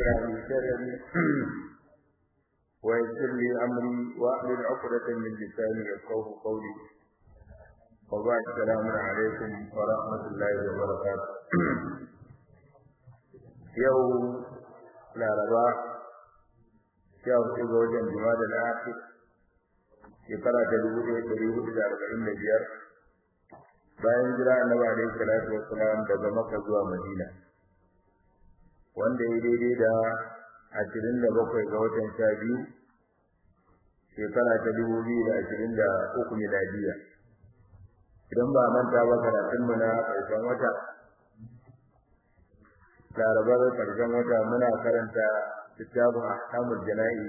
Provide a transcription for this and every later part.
اشرح لي صدري ويسر لي امري واحلل عقدة من لساني يفقهوا قولي وبعد السلام عليكم ورحمة الله وبركاته يوم laraba sha hudu ga wajen jima'a da akhir shekara ta dubu ɗaya ɗari hudu da arba'in da biyar bayan jira annabi alaihi salatu wassalam daga makka zuwa madina wanda ya daidai da ashirin da bakwai ga watan sha biyu shekara ta dubu biyu da ashirin da uku miladiya idan ba manta ba karatunmu na ƙarshen wata larabar karshen wata muna karanta littafin ahkamul jana'i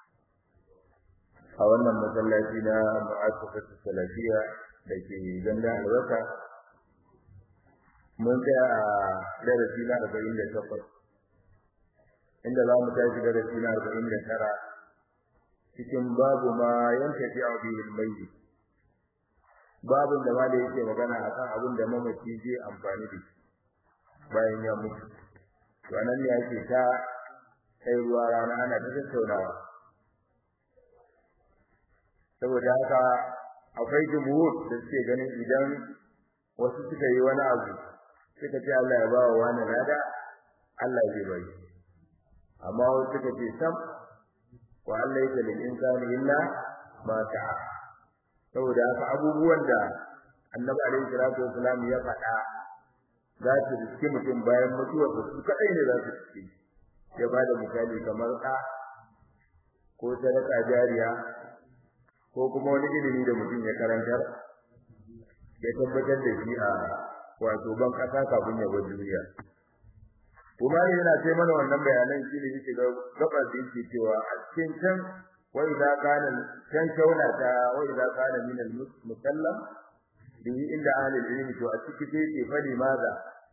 a wannan masallaci na mu'assasatu salafiya da ke ganda albarka mun tsaya a darasi na arba'in da takwas inda za mu tashi darasi na arba'in da tara cikin babu ma yanka fi abin mai babin da ma da yake magana akan abin da mamaci zai amfani da shi bayan ya mutu to nan ne ake ta kai ruwa rana ana ta tattaunawa saboda haka akwai jumhur da suke ganin idan wasu suka yi wani abu suka ce Allah ya bawa wani lada Allah zai bari amma wasu suka ce sam wa Allah yake lil insani illa ma ta'a saboda haka abubuwan da Annabi alaihi salatu wasalam ya faɗa za su riske mutum bayan mutuwar da su kaɗai ne za su riske ya ba da misali kamar ɗa ko sadaka jariya ko kuma wani ilimi da mutum ya karantar ya tabbatar da shi a wato ban ƙasa kafin ya bar duniya kuma ne yana sai mana wannan bayanan shi ne yake gaba da yake cewa a cikin can wa idza kana can shauna ta wa idza kana min al-musallam bihi inda ahli ilmi to a ciki sai ke fadi maza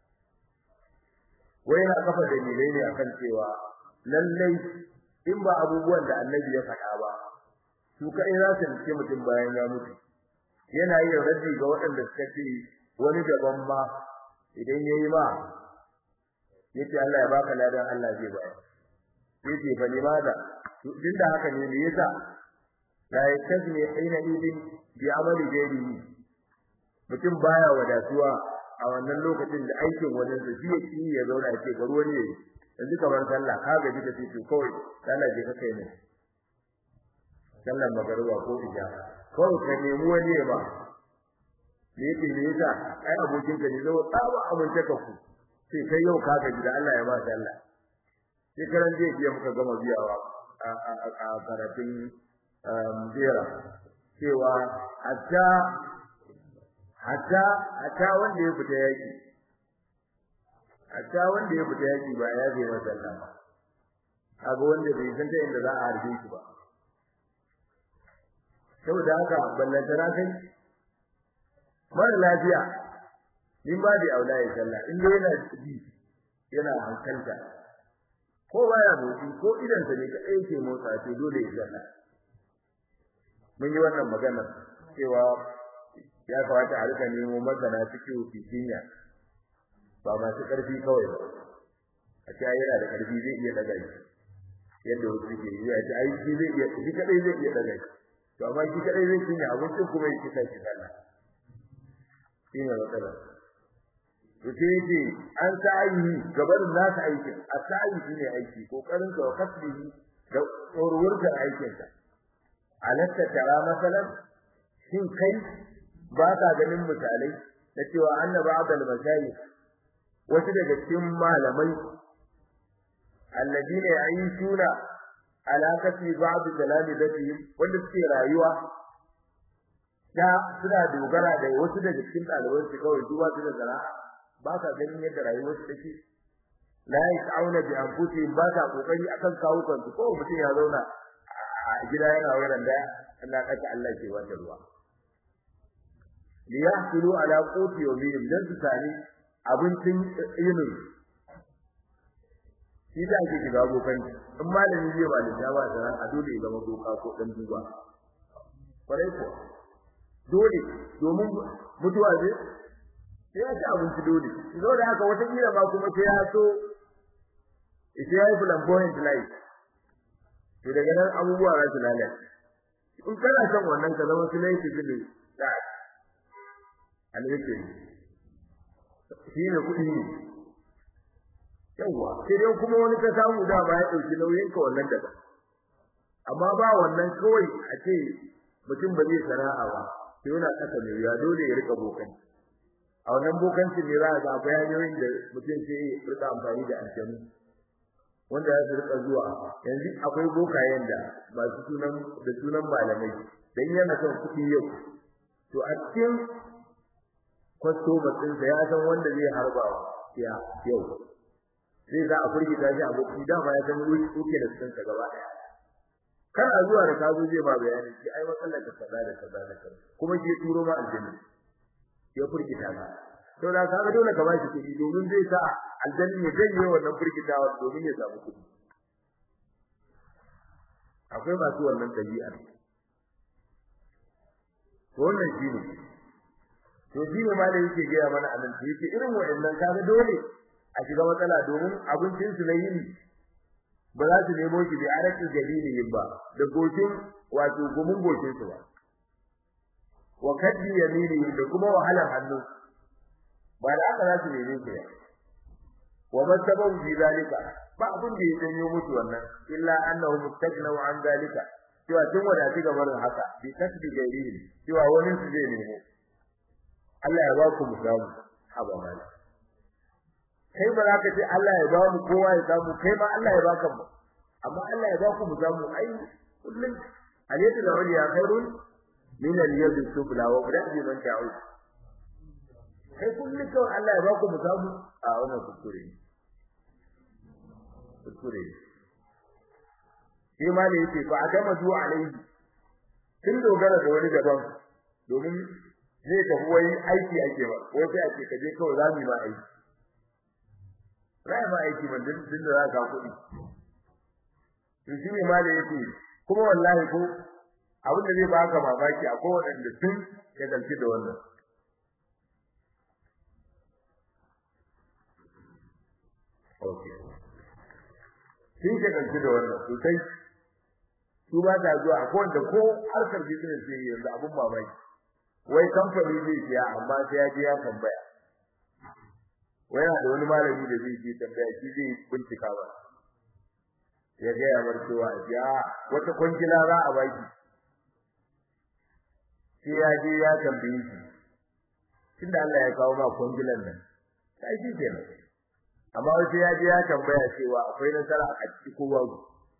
wai na kafa dalilai ne akan cewa lallai in ba abubuwan da annabi ya faɗa ba su kai za su rike mutum bayan ya mutu yana yin raddi ga waɗanda suka ce wani daban ma idan yayi ma yace Allah ya baka ladan Allah zai bayar yace fa limaza din da haka ne me yasa la yastazni hina idin bi amali ghairihi mutum baya wadatuwa a wannan lokacin da aikin wajen sa shi yake ya zauna ya ce ga ruwan ne yanzu kamar sallah ka gaji ka ce to kawai sallah je ka kai ne sallar magariba ko isha kawai ka nemi wani ba me yake me yasa ai abokin ka ne zo tsaba amince ka ku sai kai yau ka gaji da Allah ya ba sallah sai karan je biya muka gama biyawa a karatun jera cewa hatta hatta hatta wanda ya fita yaki hatta wanda ya fita yaki ba ya je masalla kaga wanda bai san ta inda za a harbe shi ba saboda haka ballanta na kai mara lafiya in ba da aula ya sallah in dai yana ji yana hankalta ko baya motsi ko idan sa ne kadai ke motsa sai dole ya sallah mun yi wannan magana cewa ya kamata a rika nemo masana cikin fikinya ba masu karfi kawai ba a ce yana da karfi zai iya daga shi yadda wasu suke yi a ce ai shi zai iya shi kadai zai iya daga shi to amma shi kadai zai cinye abincin kuma ya kisa shi kana shi ne matsala to sai yace an sa'ayi gabarin nasa aikin a sa'ayi shine aiki kokarin ka wa kasbihi da tsorwurtar aikinka alatta tara masalan shin kai ba ka ganin misalai na cewa annabi abdul mashayikh wasu daga cikin malamai alladine ya'ishuna ala kafi ba'd talamidatihim wanda suke rayuwa da suna dogara da wasu daga cikin ɗaliban su kawai duba su da sana'a ba ka ganin yadda rayuwar su take la ya'auna bi anfusihim ba ka kokari akan kawukan su ko mutum ya zauna a gida yana wurin da Allah kaka Allah ke wata ruwa liyahsulu ala quti yawmihim dan su tare abincin yinin shi da ake shiga bokan in malami zai ba da ba da a dole ya zama boka ko dan duba kwarai ko dole domin mutuwa ce sai ya ci abinci dole zo da haka wata kila ba kuma sai ya so ita yayi flamboyant light to daga nan abubuwa za su lalace in kana son wannan ka zama sulai su gudu da alheri shi ne kuɗi ne yawa sai dai kuma wani ka samu da ba ya ɗauki nauyin ka wannan daga amma ba wannan kawai a ce mutum ba zai sana'a ba sai yana kasa mai ya dole ya rika bokan a wannan bokanci ne za a ga akwai hanyoyin da mutum sai ya rika amfani da aljanu wanda ya su rika zuwa yanzu akwai bokayen da masu sunan da sunan malamai dan yana son kuɗi yau to a cikin kwastomer ɗinsa ya san wanda zai harba ya yau sai za a furgita shi aboki dama ya san wuce da sun gaba daya kar a zuwa da kazo zai ba bayani shi ai matsalar da kaza da kaza da kaza kuma shi turo ma aljanna ya furgita ka to da kaga dole ka bashi kuɗi domin zai sa aljanna ya janye wannan furgitawa domin ya samu kuɗi akwai masu wannan dabi'a to wannan shi ne to shi ne ma da yake gaya mana a nan yake irin waɗannan kaga dole a shiga matsala domin abincin su na yini ba za su nemo shi da arakin jalilin ba da goshin wato gumin goshin su ba wa kaddi yamini da kuma wahalar hannu ba da aka za su neme shi wa masabahu bi zalika ba abin da ya danyo musu wannan illa annahu mustajnaw an zalika cewa tun wadati ga barin haka bi kasbi gairihi cewa wani su zai nemo Allah ya ba ku musamu haba mala kai ba za ka ce Allah ya ba mu kowa ya samu kai ma Allah ya baka mu amma Allah ya ba ku mu samu ai kullun alaysa da wali ya khairun min al-yad sufla wa bi man ta'ud kai kullun kawai Allah ya ba ku mu samu a wannan kuskure kuskure shi ma ne yake fa adama zuwa alaihi kin dogara da wani daban domin zai tafi wai aiki ake ba wai sai ake kaje kawai za mu yi ba aiki rai ba aiki ban din din da za ka kuɗi to shi ne ma da yake kuma wallahi ko abin da zai baka mamaki akwai waɗanda tun ya dalci da wannan okay sun ke dalci da wannan sosai su ba ta zuwa akwai wanda ko harkar business ne yanzu abin mamaki wai kamfani zai siya amma sai ya je ya tambaya wai yana da wani malami da zai je tambaya shi zai bincika ba ya ga ya bar cewa ya wata kwangila za a baki sai ya je ya tambaye shi tunda Allah ya kawo ma kwangilan nan sai shi kenan amma wai ya je ya tambaya cewa akwai nasara a ciki ko babu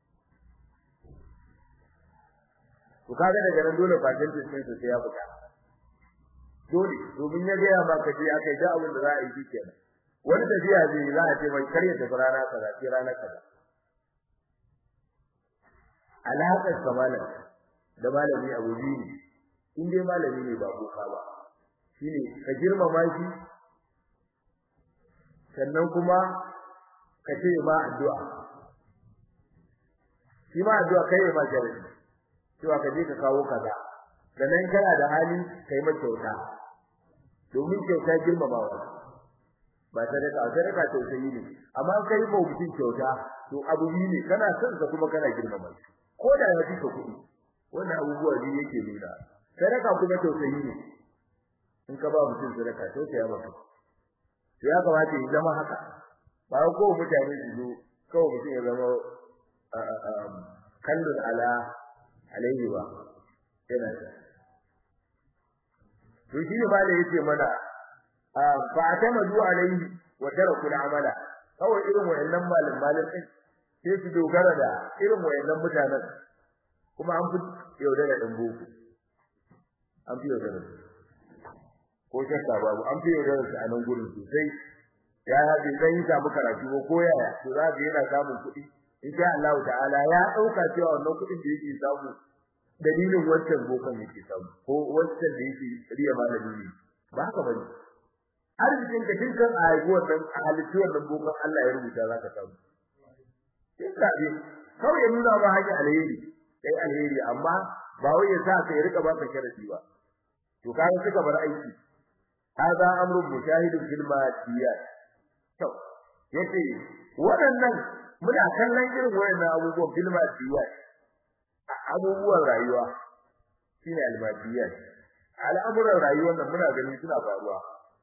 to kaga daga nan dole percentage din sai ya fita dole domin ya ga ya ba ka je akai da abin da za a yi kenan wani tafiya zai za a ce mai karya tafi rana kaza sai rana kaza alaƙar kamala da malami abu biyu ne in dai malami ne ba boka ba shine ka girmama shi sannan kuma ka ce ma addu'a shi ma addu'a kai ma jarabi cewa ka je ka kawo kaza sannan kana da hali kai ma kyauta domin kyauta girmamawa ba sadaka sadaka tausayi ne amma kai ba mutum kyauta to abu ne kana son sa kuma kana girmama shi ko da ya fi kuɗi wannan abubuwa ne yake nuna sadaka kuma tausayi ne in ka ba mutum sadaka tausaya maka to ya kamata ya zama haka ba ko mutane su zo kawai mutum ya zama kallon ala alaihi ba yana to shi ne ba da yake mana fa atamadu alaihi wa taraku amala kawai irin wayannan malam malam din sai su dogara da irin wayannan mutanen kuma an fi yaudara dan boko an fi yaudara ko shakka babu an fi yaudara su a nan gurin sosai ya haɗe dan yi samu karatu ko koyaya to za ga yana samun kuɗi insha Allah ta'ala ya dauka cewa wannan kuɗin da yake samu dalilin wancan bokan yake samu ko wancan da yake riya malami ne ba haka bane arzikin ka dinkan a haihuwar nan a halittu wannan bokan Allah ya rubuta zaka samu sai ka bi kawai ya nuna ba haƙi alheri sai alheri amma ba wai ya sa ka rika baka sharadi ba to kaga suka bar aiki hada amrun mushahidun fil madiyat to yace waɗannan muna kallon irin wayannan abubuwan filma biyar abubuwan rayuwa shine almadiyat al'amuran rayuwar nan muna gani suna faruwa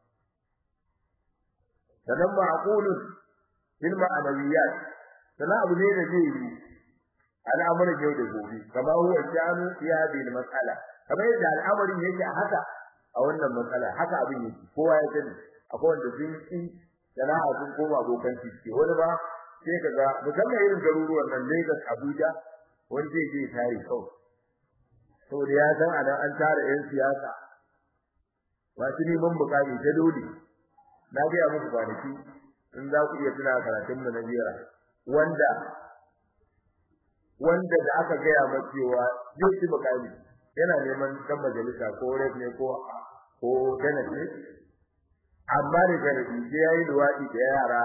sanan ma'qulun bil ma'anawiyat sanan abu ne da zai yi al'amuran yau da gobe kamar huwa shanu ya bil mas'ala kamar yadda al'amarin yake a haka a wannan matsala haka abin yake kowa ya sani akwai wanda sun yi sana'a sun koma abokan ciki wani ba sai kaga musamman irin garuruwan nan Lagos Abuja wani zai je tare kawai saboda ya san anan an tara yan siyasa wasu neman bukami ta dole na ga muku kwanaki in za ku iya tuna karatun mu na jira wanda wanda da aka gaya masa cewa zai ci bukami yana neman dan majalisa ko rep ne ko ko senate ne amma da garbi sai yayi luwadi da yara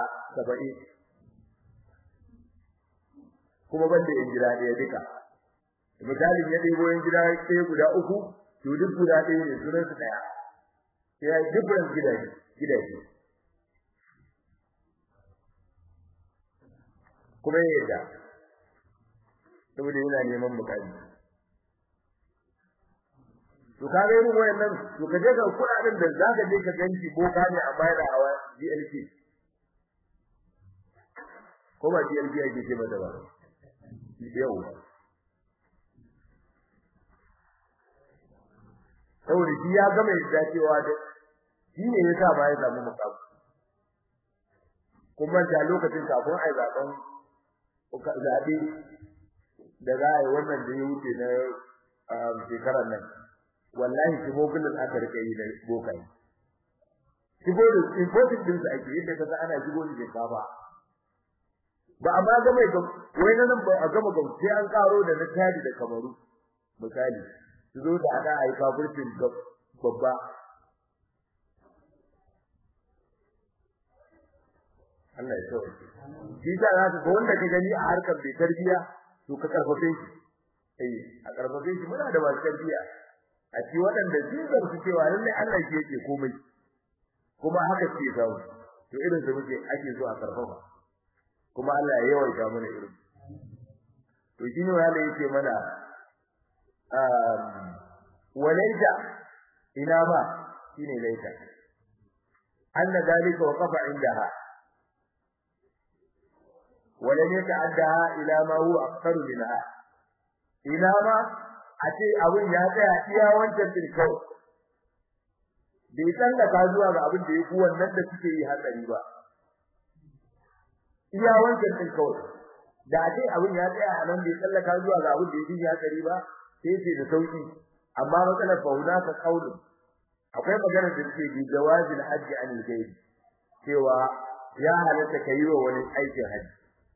70 kuma banda in jira ɗaya duka misalin ya ɗebo yin gida ɗaya guda uku to duk guda ɗaya ne sunan su ɗaya sai ya different gidaje gidaje kuma ya yadda saboda yana neman bukari to ka ga irin wayannan to ka je ga kuɗaɗen da za ka je ka ganci boka ne a bayar hawa GLP ko ba GLP ake ce mata ba yau saboda shi ya gama yadda cewa da shi ne ya sa ba ya samu mukamu kuma da lokacin kafin ai zaben zabe da za a yi wannan da ya wuce na shekarar nan wallahi shi mobilin aka rika yi na bokai shigo da importing din su ake yadda kaga ana shigo da shinkafa ba amma ga mai wai nan ba a gama gam sai an karo da na tadi da kamaru misali su zo da ana ai kafircin babba Allah ya so shi da za ka wanda ka gani a harkar bai tarbiya to ka karfafe shi eh a karfafe shi muna da masu tarbiya a ci waɗanda sun zarfi cewa lallai Allah shi yake komai kuma haka ce zawo to irin su muke ake so a karfafa kuma Allah ya yawaita mana irin to shine wanda yake mana um walaita ina ba shine laita anna dalika waqafa indaha ولن يتعدها إلى ما هو أكثر منها إلى ما أتي أبن ياتي إيا وانت تلكو bai tsallaka zuwa ga abin da ya fi wannan da suke yi hatsari ba iya wancan din kawai da ake abin ya tsaya a nan bai tsallaka zuwa ga abin da ya fi hatsari ba sai ce da sauki amma matsalar fauna ka kaulu akwai magana da take bi jawazil hajji anil ghaib cewa ya halatta kai wa wani aikin hajji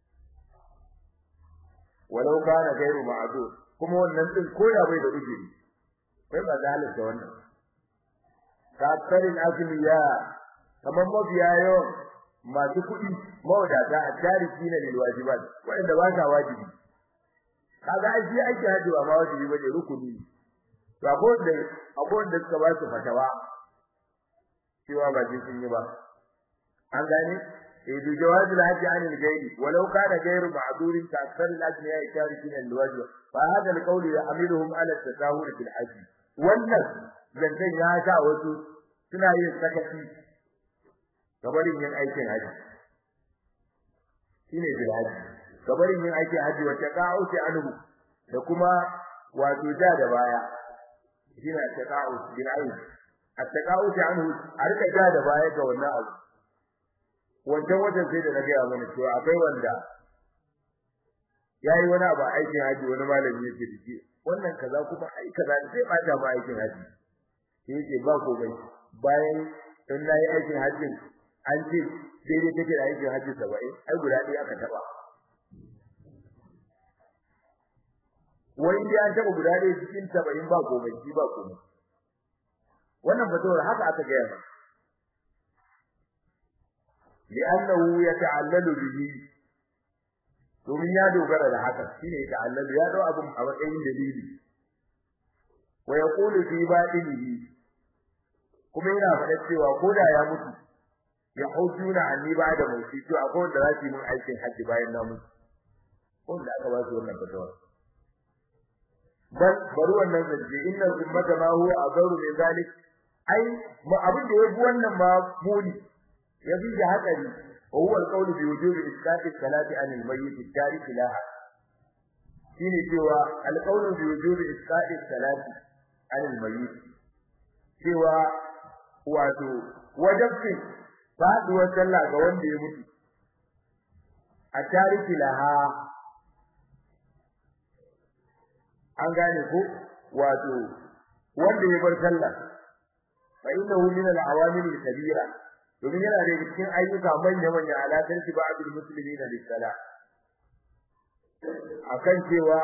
walau kana gairu ma'zur kuma wannan din koda bai da ujiri kai ba zalim da wannan kafarin azmiya kamar mabiya yawan masu kuɗi mawadata a tariki na lil wajibat wanda ba sa wajibi kaga ai shi ake haji ba ma wajibi bane rukuni ba ko da akwai da suka ba su fatawa cewa ba ji sun yi ba an gane إذ جواز الحج عن الغير ولو كان غير معذور كأكثر الأجنياء تاركين الواجب فهذا القول يحملهم على التساهل في الحج wannan zancen ya sa wasu suna yin sakaci gabarin yin aikin haji shine bil haji gabarin yin aikin haji wata ka'uti anhu da kuma wato ja da baya shine taqa'u bil ayn at-taqa'u anhu a rika ja da baya ga wannan abu wancan wajen sai da na gaya mana cewa akwai wanda yayi wani abu aikin haji wani malami yake dake wannan kaza kuma ai kaza sai bata ma aikin haji sai yake ba ko bai bayan in nayi aikin haji an ce daidai take da aikin haji 70 ai guda ɗaya aka taba wani da an taba guda ɗaya cikin 70 ba ko bai ba ko wannan fatawar haka aka gaya mana لأنه يتعلل به domin ya dogara da haka shine ta'allalu ya dau abun a matsayin dalili wa yaqulu fi batinihi kuma yana faɗa cewa ko da ya mutu ya hujjuna anni ba da mutu to akwai wanda za su yi mun aikin haji bayan na mutu wanda aka ba su wannan fatawa bal bari wannan zance inna ummata ma huwa azaru min zalik ai ma abin da yafi wannan ma muni yafi da hakari wa huwa alqawlu bi wujubi isqati salati an almayyit at-tarik laha shine cewa alqawlu bi wujubi isqati salati an almayyit cewa wato wajibin faduwar sallah ga wanda ya mutu a tariki laha an gane ko wato wanda ya bar sallah fa innahu min al-awamil al-kabira domin yana da cikin ayyuka manya manya alaƙar shi ba abul muslimina lis-salah akan cewa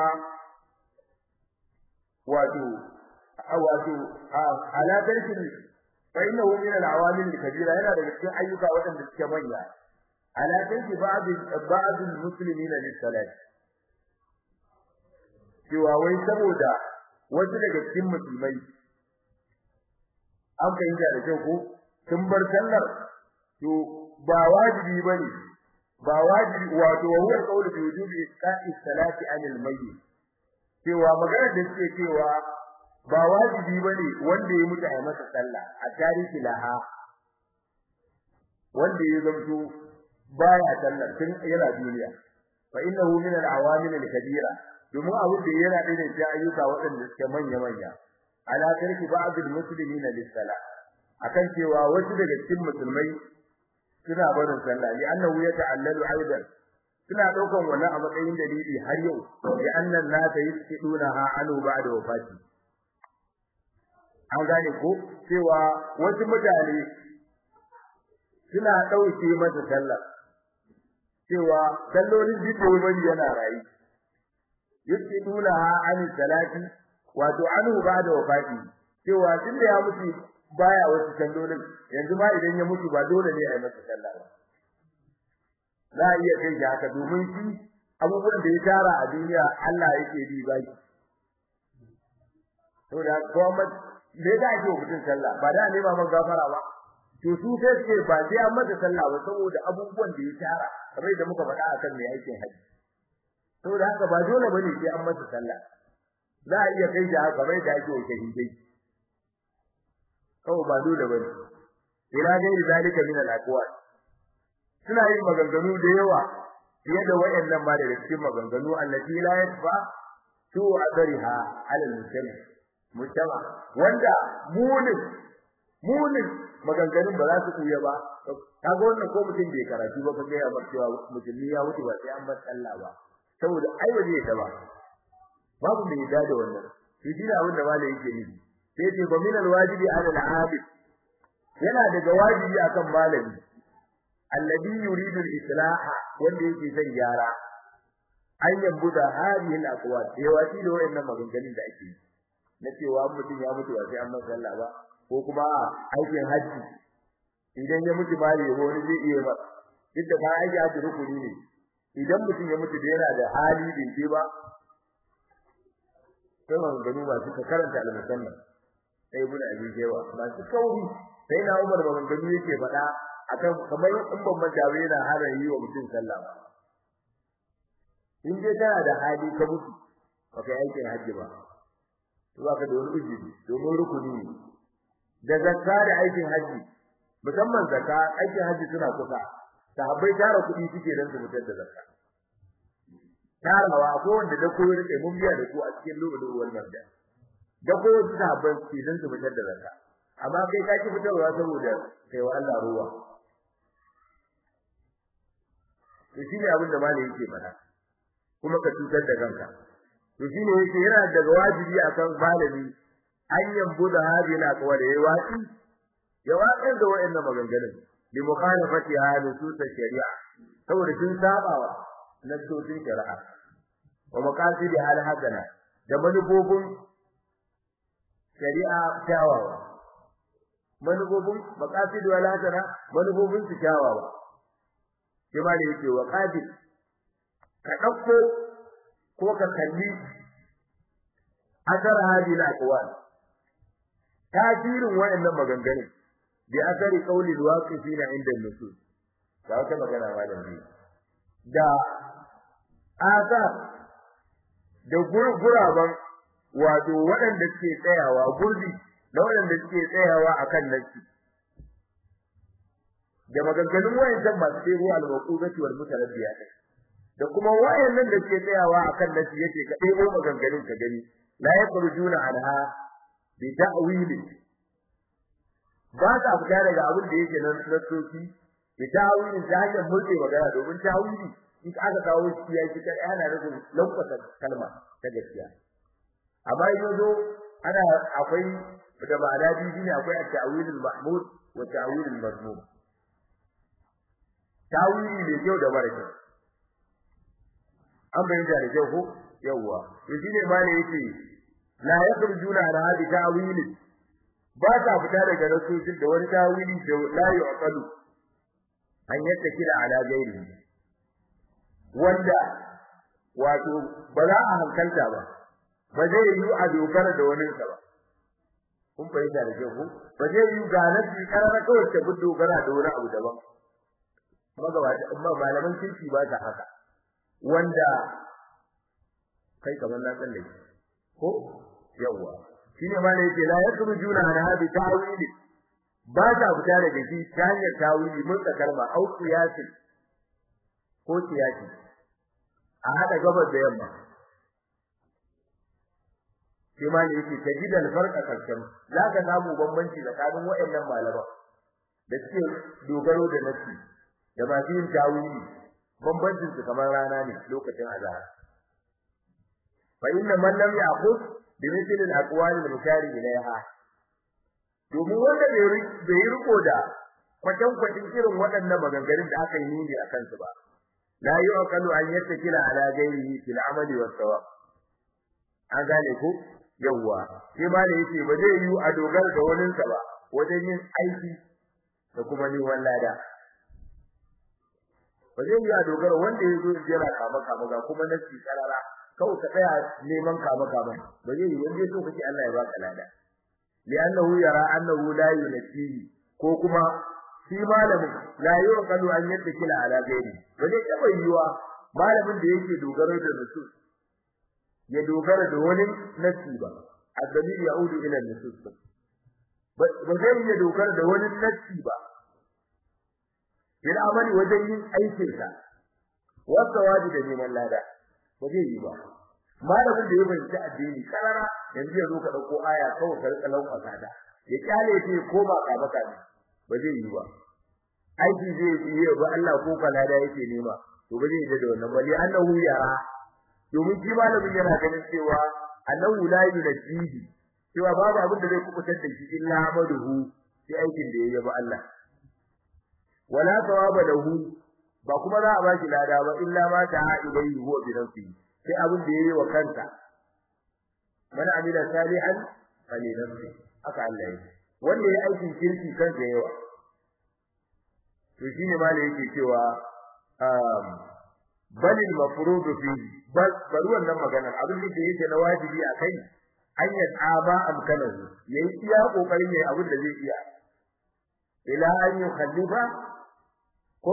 wato wato alaƙar shi fa innahu min al-awamil al-kabira yana da cikin ayyuka waɗanda suke manya alaƙar shi ba abul muslimina lis-salah cewa wai saboda wasu daga cikin musulmai an fahimta da kyau ko sun bar sallar to ba wajibi bane ba wajibi wato wa huwa qawlu bi wujubi isqa'i salati anil mayyit cewa magana da suke cewa ba wajibi bane wanda ya mutu a masa sallah a tarihi laha wanda ya zamto baya sallar tun yana duniya fa innahu min al-awamil al-kabira domin abu da yana da ne ayyuka waɗanda suke manya manya ala tarki ba'd al-muslimin lis-salah akan cewa wasu daga cikin musulmai suna barin sallah li annahu yata'allalu aidan suna daukan wannan a matsayin dalili har yau li annan nasa yusqiduna ha anu ba'da wafati an gane ko cewa wasu mutane suna dauke masa sallah cewa sallolin jiddo bari yana rayi yusqiduna ha an salati wato anu ba'da wafati cewa tunda ya mutu baya wasu sallolin yanzu ma idan ya mutu ba dole ne a yi masa sallah ba za a iya kai shi haka domin shi abubuwan da ya tara a duniya Allah yake bi ba shi to da kuma me da ake wa mutum sallah ba da ne ba man gafara ba to su sai suke ba sai an masa sallah ba saboda abubuwan da ya tara kamar da muka faɗa akan mai aikin haji saboda haka ba dole bane sai an masa sallah za a iya kai shi haka kamar da ake wa shahidai kawai ba dole bane ila gairi zalika min al-aqwal suna yin maganganu da yawa fiye da wayannan ma daga cikin maganganu allati la yasfa tu adriha ala al-mujtama mujtama wanda munin munin maganganun ba za su kuya ba kaga wannan ko mutum bai karatu ba kaga ya cewa musulmi ya wuce ba sai an bar Allah ba saboda ai waje ta ba babu mai yadda da wannan shi dina abin da malai yake nufi sai ce ba min alwajibi ala al-abid yana daga wajibi akan malami alladhi yuridu al-islaha wanda yake son gyara an yambuda hadhihi al-aqwal sai wati da wayannan maganganun da ake na cewa mutum ya mutu ba sai an masa Allah ba ko kuma aikin haji idan ya mutu ba ya wani zai iya ba duk da ba aiki haji rukuni ne idan mutum ya mutu da yana da hali bai ce ba sai maganganu ba su karanta al-musannan sai ibn abi jewa masu kauri sai na Umar maganganu yake faɗa akan kamar in ban manta ba yana hana yi wa mutum sallah ba in dai kana da hali ka mutu ba kai aikin hajji ba to ba ka da wani ujiri domin rukuni ne da zakka da aikin hajji musamman zakka aikin hajji suna kusa sahabbai tara kuɗi suke dan su fitar da zakka tarawa ko wanda da koyo rike mun biya da ku a cikin lokacin wannan da da ko wasu sahabban su dan su fitar da zakka amma kai ka ki fitarwa saboda kai wa Allah ruwa to shine abin da malai yake fada kuma ka cutar da kanka to shine yake yana daga wajibi akan malami an yambu da hadin aqwal yayi wasi ya watsar da wayannan maganganun bi mukhalafati nusus shari'a saboda sun sabawa nasosin shari'a wa maqasidi hal hasana da manufofin shari'a kyawawa manufofin maqasidu wal hasana manufofin su kyawawa sai ma da yake wa qadir ka dauko ko ka kalli asar hadi na aqwal tasirin wayannan maganganun bi asari qawli alwaqifina inda an-nusus ga wata magana malam ne da asa da guraban wato waɗanda suke tsayawa gurbi da waɗanda suke tsayawa akan nasi da maganganun wayancan masu tsebo al-maqudati wal mutarabbiyat da kuma wayannan da suke tsayawa akan nasi yake ka ɗebo maganganun ka gani la yakhrujuna anha bi ta'wili ba ta fita daga abin da yake nan nasoci bi ta'wili ta hanyar mulke magana domin ta'wili in aka kawo shi ya shi kai ana nufin lankwasa kalma ta gaskiya amma yanzu ana akwai da ma'ana biyu ne akwai at-ta'wil al-mahmud wa ta'wil al-mazmum ta'wili ne kyau da mara kyau an bayyana da kyau ko yawwa yanzu ne ma ne yake la yakhrujuna ala hadi ta'wili ba ta fita daga nasoshin da wani ta'wili da la yu'qalu an yadda kira ala gairi wanda wato ba za a hankalta ba ba zai yi a dogara da wani sa ba kun fahimta da kyau ba zai yi ga nasi karara kawai ta gudu dogara da wani abu daban magabata amma malaman kirki ba ta haka wanda kai kamar na tsalle ko yawa shine ma ne yake la yakhrujuna an hadi ta'wili ba ta fita daga shi ta hanyar tawili mun kalma au qiyasi ko qiyasi a hada gabas da yamma shi ma ne yake tajidal farqa kalkan zaka samu bambanci tsakanin waɗannan malaman da suke dogaro da nasi da masu yin tawili bambancin su kamar rana ne lokacin azhar fa inna man lam ya'khudh bi mithli al-aqwal al-mushari ilayha domin wanda bai riko da kwatan kwatin irin waɗannan maganganun da aka yi nuni akan su ba la yu'qalu an yattakila ala ghayrihi fil amali was sawab an gane ko yawwa sai ma da yace ba zai yi a dogara da wani sa ba wajen yin aiki da kuma ni wallada ba zai yi a dogara wanda ya zo jira kama kama ga kuma nasi karara kawai ka tsaya neman kama kama ba zai yi wanda so kace Allah ya baka lada li'annahu yara annahu la yunfihi ko kuma shi malamin la yuqalu an yattakila ala ghairi ba zai taba yiwa malamin da yake dogaro da nusus ya dogara da wani nasi ba addalil yaudu ila nusus ba zai iya dogara da wani nasi ba bil amali wajen yin aikin sa wasa wadi da neman lada ba zai yi ba malamin da ya fahimci addini karara yanzu ya zo ka dauko aya kawai ka rika lauka ta ya kyale ce ko ba ka baka ne ba zai yi ba aiki zai yi ba Allah ko ka lada yake nema to ba zai yi da wannan bali annahu yara domin shi malamin yana ganin cewa annahu la yunjihi cewa babu abin da zai kubutar da shi illa amaduhu sai aikin da yayi ba Allah wala thawaba lahu ba kuma za a ba shi lada ba illa ma ta'a ilayhi huwa bi nafsihi sai abin da yayi wa kansa man amila salihan fali nafsi aka Allah yake wanda yayi aikin kirki kansa yawa to shine ma yake cewa um bal al mafruḍ fi bal bari wannan magana abin da yake na wajibi akai an yasaba amkanahu yayi iya kokarin yayi abin da zai iya ila an yukhallifa ko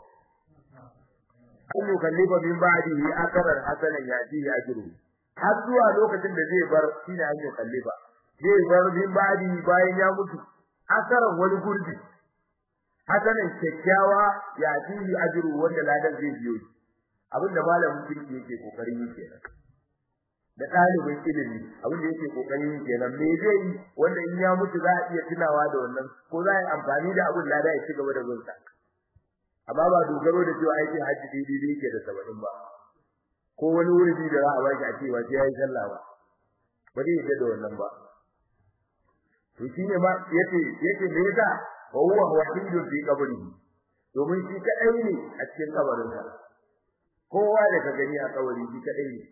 an yukallifa min ba'dihi akaran hasanan yatihi ajru har zuwa lokacin da zai bar shine an yukallifa zai bar min ba'di bayan ya mutu akaran wani gurbi hasanan kyakkyawa yatihi ajru wanda ladan zai biyo shi abinda malamin kirki yake kokarin yi kenan da ɗalibin ilimi abinda yake kokarin yi kenan me zai yi wanda in ya mutu za a iya tunawa da wannan ko za a yi amfani da abin lada ya ci gaba da gunsa amma ba dogaro da cewa aikin haji daidai yake da saba'in ba ko wani wuri da za a baki a cewa sai yayi sallah ba ba zai yadda da wannan ba to shine ma yace yace me yasa wa huwa wahidun fi qabrihi domin shi kadai ne a cikin kabarin sa kowa da ka gani a kabari shi kadai ne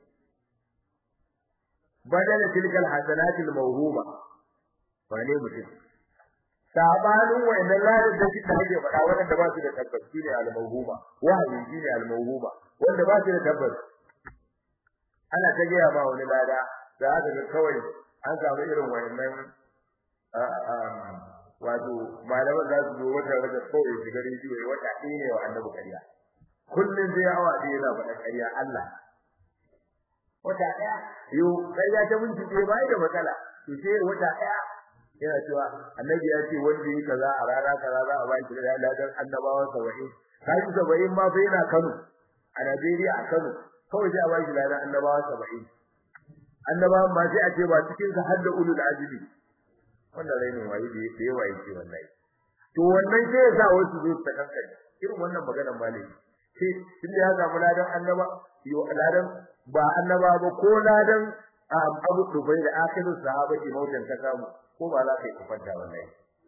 badala tilkal hasanatil mawhuma wane mutum sabanin wayannan ladan da shi ake faɗa wanda ba su da tabbas shine al-mawhuma wahayi shine al-mawhuma wanda ba su da tabbas ana ta gaya ba wani lada da haka ga kawai an samu irin wayannan wato malaman za su zo wata rage kawai shiga rediyo ya wata ɗaya ne wa annabi ƙarya kullum zai awa ɗaya yana faɗa ƙarya Allah wata ɗaya yau ƙarya ta minti ɗaya bai da matsala to sai wata ɗaya yana cewa annabi ya ce wanda yi kaza a rana kaza za a ba shi da ladan annabawan saba'in kaji saba'in ma fa yana Kano a Najeriya a Kano kawai sai a ba shi ladan annabawan saba'in annabawan ba sai a ce ba cikin sa har da ulul azmi wannan rainin waye da da yawa yake wallahi to wannan sai ya sa wasu zo ta kankare irin wannan maganar malami sai tun da ya samu ladan annaba yo ladan ba annaba ba ko ladan abu dubai da akhirin sahaba ke mautan ta samu ko ba za ka yi kwanta wallahi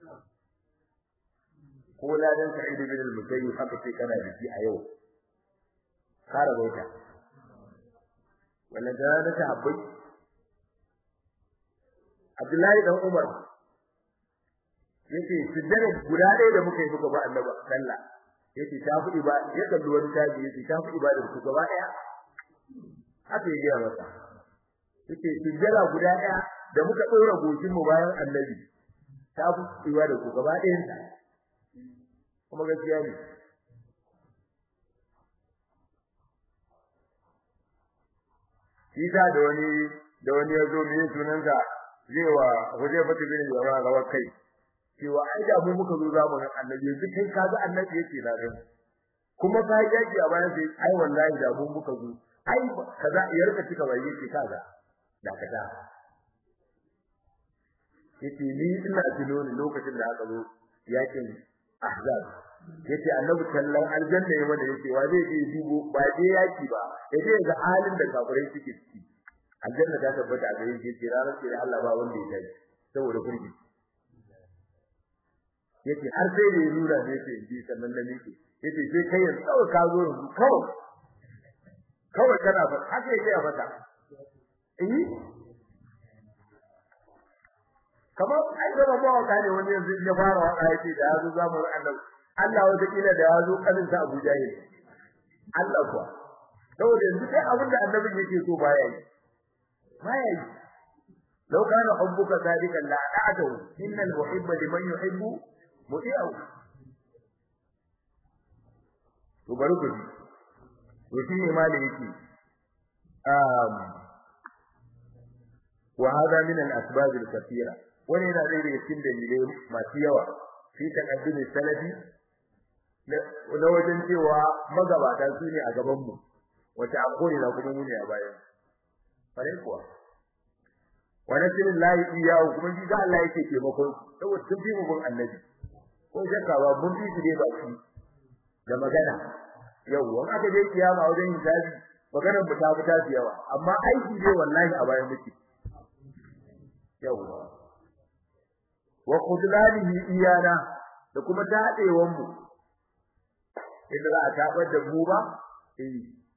ko ladan sa'id bin al-musayyib haka sai kana da shi a yau kara baita wannan da ta habbai Abdullahi dan Umar yace sujjada guda ɗaya da muka yi muka ba Annabi sallah yace ta fi ba ya kalli wani tabi yace ta fi ibadar ku gaba ɗaya haka ya gaya masa yace sujjada guda ɗaya da muka ɗora goshin mu bayan Annabi ta fi ibadar ku gaba ɗayan ta kuma gaskiya ne shi da wani da wani ya zo ne sunansa zai wa Hudayfa bin Yaman rawar kai cewa ai da mu muka zo zamanin Annabi yanzu kai ka ga Annabi yake na dan kuma ka yaki a bayan sai ai wallahi da mu muka zo ai kaza ya rika cika bai yake kaza da kaza yace ni ina tuno ne lokacin da aka zo yakin Ahzab yace Annabi sallan aljanna ya mana yace wa zai je dubo ba je yaki ba yace ga halin da kafirai suke ciki aljanna ta tabbata a gare shi yace ranar sai Allah ba wanda ya tafi saboda kurji yace har sai da nuna ne yace ji sannan da nake yace sai kai yanzu kawai ka zo yanzu kawai kawai kana fa haka yake a fata eh kamar ai da ba waka ne wani yanzu ya fara waka yace da yazo zamu annabi Allah wata kila da yazo kalin sa Abu Jahil Allah kuwa saboda yanzu kai abin da annabi yake so baya yi baya yi law kana hubbuka sadiqan la ta'atu innal muhibba liman yuhibbu muti'u to bari ku to shi ne mali yake um wa hada min al-asbab al-kathira wani yana da cikin dalilai masu yawa fi taqaddum salafi na wajen cewa magabata su ne a gaban mu wata akori na kuma mu ne a bayan fare kuwa wa nasirin lahi iyahu kuma shi ga Allah yake taimakon saboda sun fi mu gun annabi ko shakka ba mun fi su dai ba shi da magana yau wani aka je kiyama wajen hisabi maganar mu ta fi ta yawa amma aiki dai wallahi a bayan muke yau wa khudlanihi iyana da kuma tadewan mu idan za a tabar da mu ba eh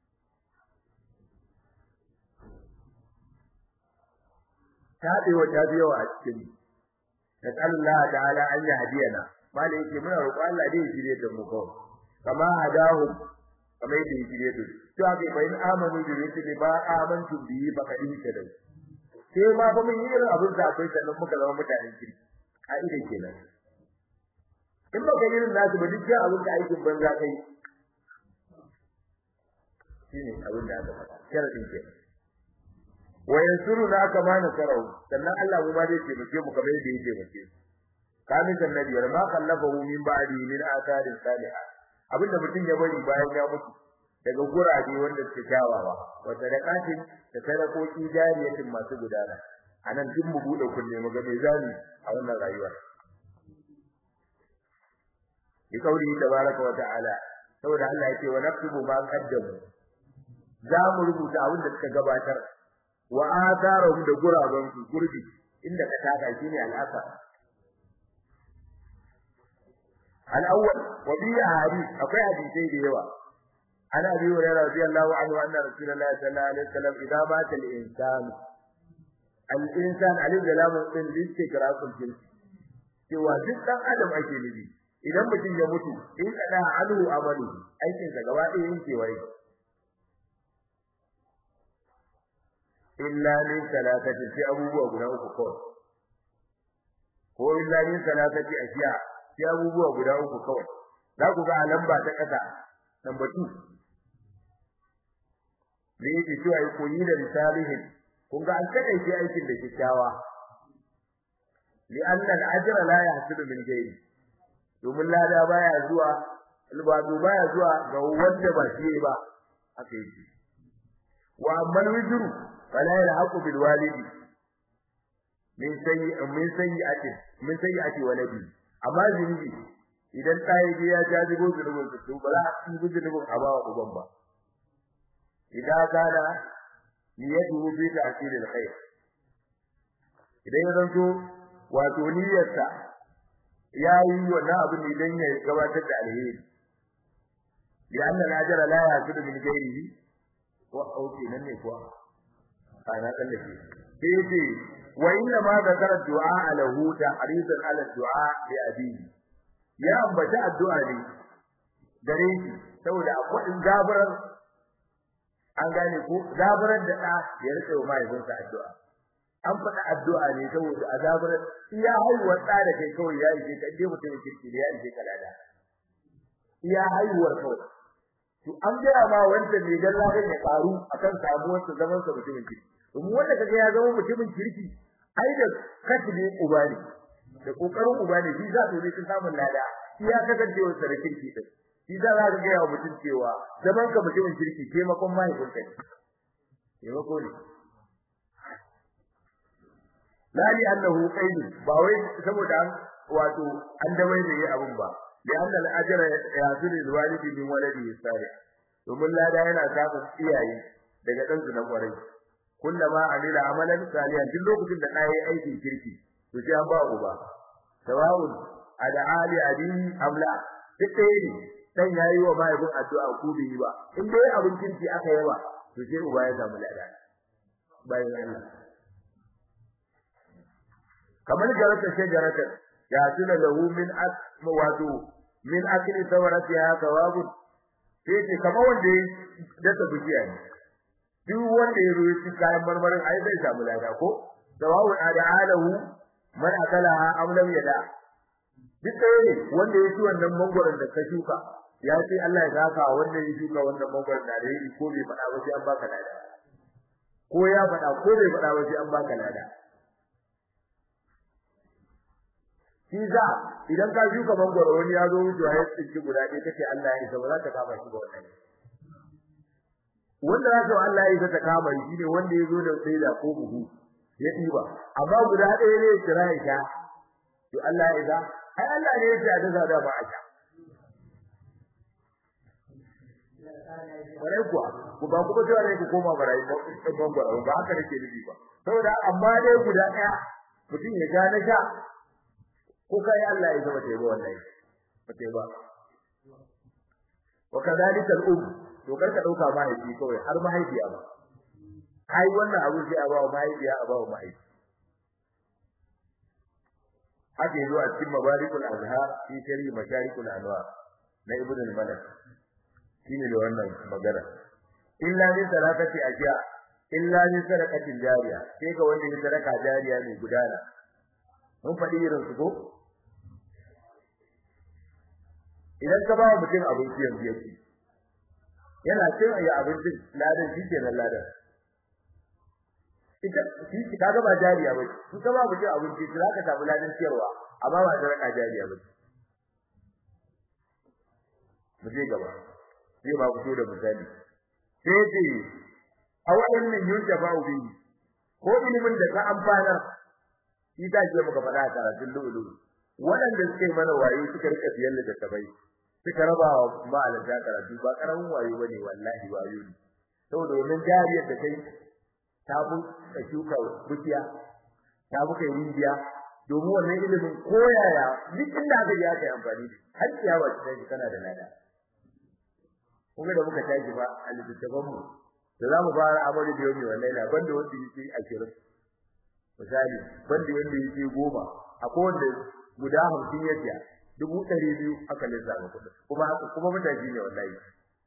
tadewa ta biyo a cikin Allah ta'ala an yi hadiyana malai yake muna roƙo Allah dai ya shirye da mu kawai kama hadahum kamar da ya shirye da su to aka bayin amanu da yake ne ba amantu bi ba kadin ta da sai ma fa mun yi irin abin da akwai sannan muka zama mutanen kirki ka'ida kenan in ba ka irin nasu ba duk abin da aikin banza kai shine abin da aka faɗa sharadin kenan wa yansuruna kama nasarau sannan Allah mu ma zai taimake mu kamar yadda yake taimake su kamin annabi wa ma kallafahu min ba'di min atharin salihah abinda mutum ya bari bayan ya mutu daga gurabe wanda suke kyawawa wa sadaqatin da sadakoki jariyatin masu gudana anan duk mu bude kunne mu ga me zani a wannan rayuwa bi kauli tabaraka wa ta'ala saboda Allah yake wa naktubu ma qaddamu za mu rubuta abin da suka gabatar wa atharahum da guraben su gurbi inda ka taka shine al'asa al-awwal wa bi hadith akwai hadisi da yawa ana bi wa radiyallahu anhu anna rasulullahi sallallahu alaihi wasallam idza mata al-insan al-insan alif da lam din listigraqul jins cewa duk dan adam ake nufi idan mutum ya mutu in kada alu amalu aikin sa gaba ɗaya yake wai illa min salatati fi abubuwa guda uku kawai ko illa min salatati ashiya sai abubuwa guda uku kawai za ku ga a lamba ta kasa number 2 me yake cewa yi koyi da misalihin kun ga an kada shi aikin da kyakkyawa li anna al-ajra la yahsulu min ghayri domin lada baya zuwa albadu baya zuwa ga wanda ba shi ba aka yi wa amma al-wizru fala yalhaqu bil walidi min sayyi min sayyi'ati min sayyi'ati waladi amma zunubi idan ɗaya je ya jajibo zunubin su ba za a ci zunubin a ba wa uban ba idan kana niyyatuhu fi ta'til al-khair idan ya zanto wato niyyarsa yayi wannan abin ne dan ya gabatar da alheri lian al-ajr la yasidu min ghairihi wa auki nan ne kuwa ana kallafi sai ce wa inna ma zakara du'a lahu ta'ridan ala du'a li abihi ya ambata addu'a ne gare shi saboda akwai gabarar an gane ko zabarar da da ya rike wa mahaifinsa addu'a an faɗa addu'a ne saboda azabar iya haihuwar da da kai kawai ya ishe ka dai mutum kirki da ya ishe ka lada iya haihuwar kawai to an gaya ma wanda ne dan ladan ya karu akan samuwar sa zaman sa mutumin kirki domin wanda kaga ya zama mutumin kirki ai da kasbi uba ne da kokarin uba ne shi za su ne sun samu lada iya kasancewar sa da kirki din shi za ka ga yawa mutum cewa zaman ka mutumin kirki taimakon mahaifin ka taimako ne lali annahu qaid ba wai saboda an wato an dawai da yi abun ba da anna al-ajr yasilu al-walidi min waladi salih domin lada yana samun iyaye daga dan su na kwarai kullama amila amalan salihan duk lokacin da ɗaya aikin kirki to sai an ba uba sawa'un ada ali adin amla duk ɗaya ne dan yayi wa mahaifin addu'a ko bai yi ba in dai abin kirki aka yi ba to sai uba ya samu lada bayan Allah kamar jarata shajarata ya tuna lahu min asma wato min akli sawaratiha thawabu sai ce kamar wanda ya dasa bijiya ne duk wanda ya ruwa shi kayan marmarin ai zai samu lada ko thawabu ada'alahu man akalaha am lam yada duk ɗaya ne wanda ya ci wannan mangwaron da ka shuka ya ce Allah ya saka wanda ya shuka wannan mangwaron da yayi ko bai faɗa ba sai an baka lada ko ya faɗa ko bai faɗa ba sai an baka lada shi za idan ka shuka mangwaro wani ya zo wucewa ya tsinci guda ɗaya kace Allah ya isa ba za ta kama shi ba wannan wanda za ta Allah ya isa ta kama shi ne wanda ya zo da saida ko buhu ya ɗiba amma guda ɗaya ne ya kira ya sha to Allah ya isa ai Allah ne ya ce a daga da ba a sha Kwarai kuwa, ku ba kuma cewa ne ku koma barayi ban gwara ba haka nake nufi ba. Saboda amma dai guda ɗaya mutum ya ja na sha ko kai Allah ya zama taiba wallahi ba taiba. Wa kadhalika al-um to kar ka dauka mahaifi kawai har mahaifiya ba. Kai wannan abu sai a ba wa mahaifiya a ba wa mahaifi. Haka yazo a cikin mabarikul azhar fi shari masharikul anwar na ibn al-malik shine da wannan magana illa min sadaqati ajiya illa min sadaqatin jariya sai ga wanda ya sadaka jariya ne gudana mun faɗi irin su ko idan ka ba mutum abinci yanzu yake yana cin ayi abincin ladan shi ke nan ladan ita shi kaga ba jariya ba shi ka ba mutum abinci za ka samu ladan ciyarwa amma ba sadaka jariya ba mu je gaba zai ba fito da misali sai ce awalan min yunjafa bi ko ilimin da ka amfana shi ta ce muka faɗa a karatun lulu waɗanda suke mana waye suka rika siyan da tabai suka raba wa ma'alanta karatu ba karamin wayo bane wallahi wayo ne saboda wannan jariyar da kai ta bu ka shuka bukiya ta bu kai rijiya domin wannan ilimin koyaya duk inda aka je aka yi amfani da har ciyawa ta kana da lada kuma da muka tashi ba a littattafan mu da zamu fara amali da yau wallahi la banda wanda yake a kirin misali banda wanda yake goma akwai wanda guda 50 ya tiya dubu ɗari biyu aka lissafa kuɗin kuma haka kuma mutaji ne wallahi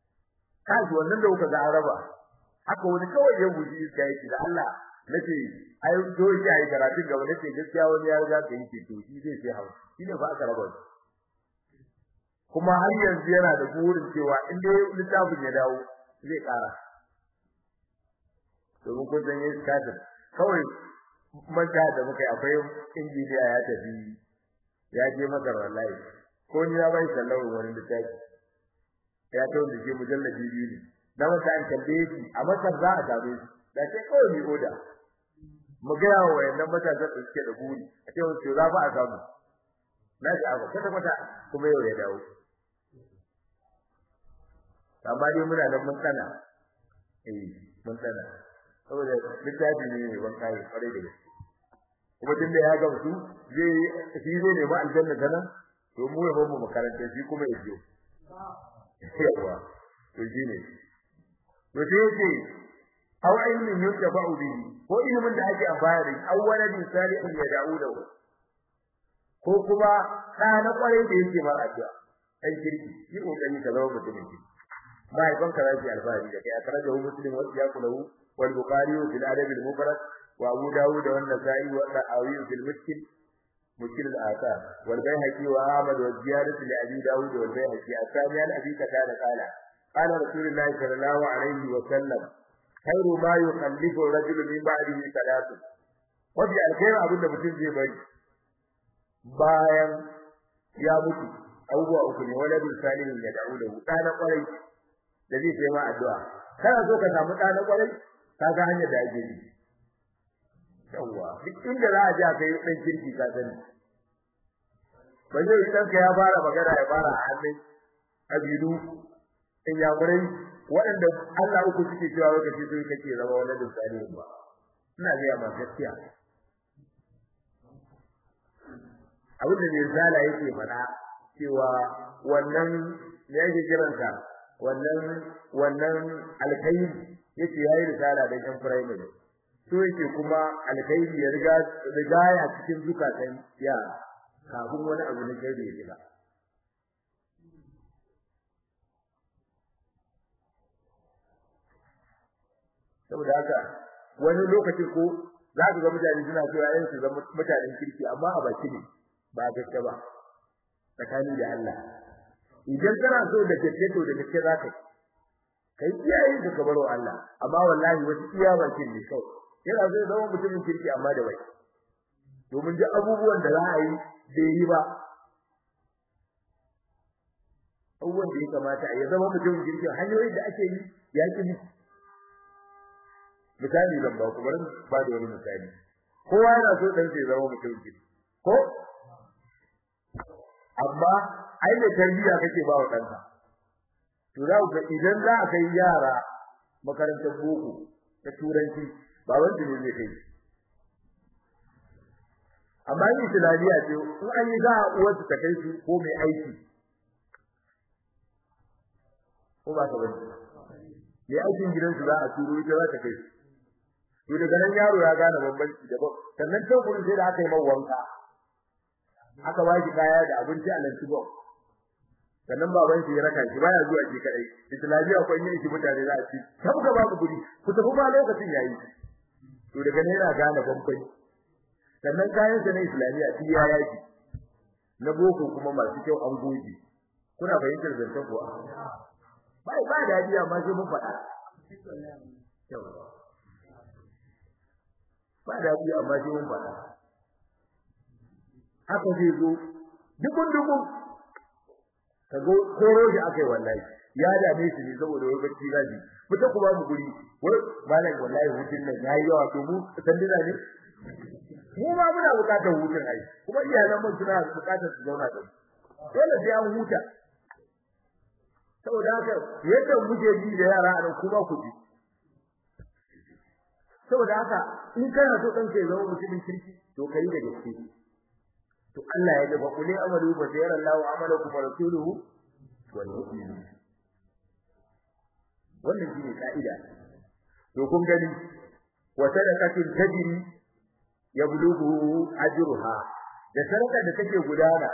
kaji wannan da kuka ga araba haka wani kawai ya buji iska yake da Allah nace ai to shi ai karatu gaba da ce gaskiya wani ya riga ka yi ce to shi zai sai hawa shine fa aka raba kuma har yanzu yana da burin cewa in dai littafin ya dawo zai kara domin kun san yin kafin kawai manta da muka yi akwai injiniya ya tafi ya je masar wallahi ko ni ya bai sallahu wani littafi ya tawo da ke mujallabi biyu ne na masa an tambaye shi a masar za a same shi da sai kawai ni oda mu ga wa wayannan matasan da suke da buri a ce wasu za ba a samu na ji abu kwata kwata kuma yau ya dawo amma dai muna nan mun tsana eh mun tsana saboda littafi ne mai ban kai kwarai da gaske kuma tun da ya gamsu zai shi zai nemi aljanna ta nan to mu ya bamu makaranta shi kuma ya je yawa to shi ne to sai yake aw ilmin yuntafa'u bihi ko ilimin da ake amfani da shi aw waladin salihin ya da'u da ko kuma da na kwarai da yake ba addu'a ai kirki yi kokari ka zama mutumin kirki mahaifan ka zaki alfahari da kai a karaja hu muslim wa siyaku lahu wal bukhari fil adab al mufrad wa abu dawud wa an-nasa'i wa al-awi fil mushkil mushkil al-athar wal bayhaqi wa ahmad wa ziyadatu li abi dawud wal bayhaqi asami al abi qatada qala qala rasulullahi sallallahu alayhi wa sallam khairu ma yukallifu rajulu min ba'dihi salatu wabi alkhair abin da mutum zai bari bayan ya mutu abubuwa uku ne waladul salihin ya da'u lahu dana kwarai da zai sai ma addu'a kana so ka samu dana kwarai ka ga hanyar da ake yi yawa duk inda za a ji kai dan kirki ka sani ba zai dan ka ya fara magana ya fara a hannun abidu in ya gurai waɗanda Allah uku suke cewa lokaci sun kake zama waladul salihin ba ina ga ma gaskiya abin da mai zala yake faɗa cewa wannan ne yake kiransa wannan wannan alkhairi yace yayi risala da kan primary so yake kuma alkhairi ya riga riga ya cikin zukatan ya kafin wani abu ne kai da ya riga saboda haka wani lokaci ko za ka ga mutane suna so yayin su zama mutanen kirki amma a baki ne ba gaske ba tsakani da Allah idan kana so da gaske to da gaske za ka kai iyaye da ka baro Allah amma wallahi wasu iya bakin ne kawai yana so zama mutumin kirki amma da bai domin duk abubuwan da za a yi bai yi ba abubuwan da ya kamata ya zama mutumin kirki hanyoyin da ake yi ya ki misali zan ba ku bari ba da wani misali kowa yana so dan sai zama mutum ki ko amma ai da tarbiya kake ba wa danka to za ku idan za a kai yara makarantar boko ta turanci ba wanda ne zai kai amma ni islamiyya ce in an yi za a uwarsu ta kai su ko mai aiki ko ba ta bane mai aikin gidansu za a turo ita za ta kai su to daga nan yaro ya gane bambanci da ba sannan can gurin sai da aka yi wanka aka ba shi kaya da abinci a lanci ba sannan baban shi ya raka shi baya zuwa shi kadai islamiya ko yin shi mutane za a ci saboda babu guri ku tafi ba lokacin yayi to daga nan yana gane bambanci sannan kayan sa na islamiya shi ya yaki na boko kuma masu kyau an goge kuna fahimtar zancen kuwa bai ba da hadiya ma sai mun faɗa ba da biyu amma shi mun faɗa haka zai zo dukun dukun ka go koro shi akai wallahi ya dame shi ne saboda wai bacci gaji fita ku ba mu guri wai malam wallahi hutun nan yayi yawa to mu sandina ne mu ma muna bukatar hutun ai kuma iyalan mun suna bukatar su zauna da dole sai an huta saboda haka yadda muke ji da yara a nan kuma ku ji saboda haka in kana so dan kai zama mutumin kirki to kai da gaske to Allah ya dafa kulli amalu fa sayara Allahu amalakum wa rasuluhu wal mu'minun wannan shine kaida to kun gani wa sadaqatin tajri yablughu ajruha da sadaka da take gudana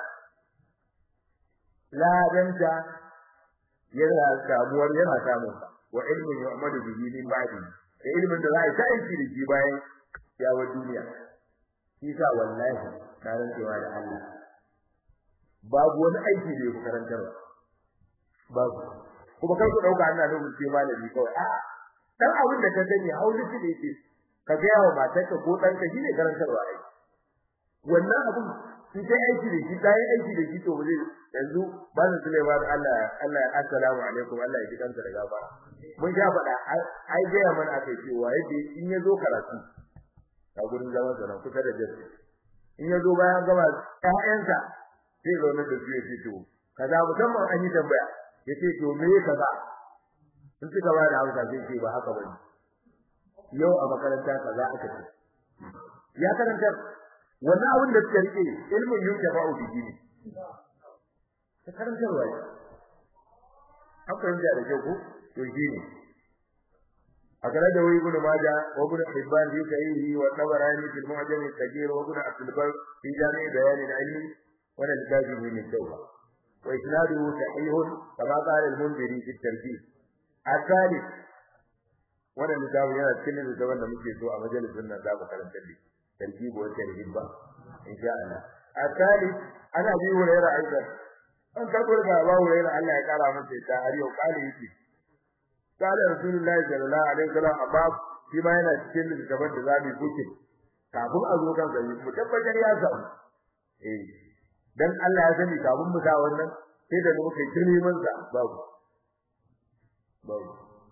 ladanta yana samuwar yana samun wa ilmin yu'malu bihi min ba'di da ilimin da za a ta aiki da shi bayan ya wa duniya shi sa wallahi na rantsewa da Allah babu wani aiki da yake karantarwa babu kuma kar ku dauka ana da mutum malami kawai a dan abin da ka sani hauli shi da yake ka ga yawa matarka ko danka shine karantarwa ai wannan abin shi kai aiki da shi kai aiki da shi to zai yanzu ba su Sulaiman Allah Allah assalamu alaikum Allah ya kanta da gaba mun ga faɗa ai ga mana akai cewa yadda in ya zo karatu a gurin zaman sa kusa da jasi in ya zo bayan gaba ƴaƴansa sai zo na da su yace to kaza musamman an yi tambaya yace to me kaza in suka ba da hausa sai ce ba haka bane yau a makaranta kaza aka ce ya karanta wannan abin da suka rike ilmin yuka ba'u bihi ne ta karantarwa ne akwai da da ko to shi ne akala da wai ibn maja wa ibn hibban bi sahihi wa tabarani fil mu'jam al-kabir wa ibn abdul bar fi jami' bayan al-ilm wa al-kajibi min tawba wa isnaduhu sahih kama qala al-munziri fi at-tartib الثالث wannan littafin yana cikin littafin da muke so a majalisin nan za mu karanta shi tarjibu wa tarhibba insha Allah akali ana bi hurayra aidan an karbar ga ba hurayra Allah ya kara masa ta har yau kali yake kala rasulullahi sallallahu alaihi wasallam amma shi ma yana cikin littafin da zamu buke kafin a zo kan sai mu tabbatar ya samu eh dan Allah ya sani kafin mu sa wannan sai da muka yi neman sa babu babu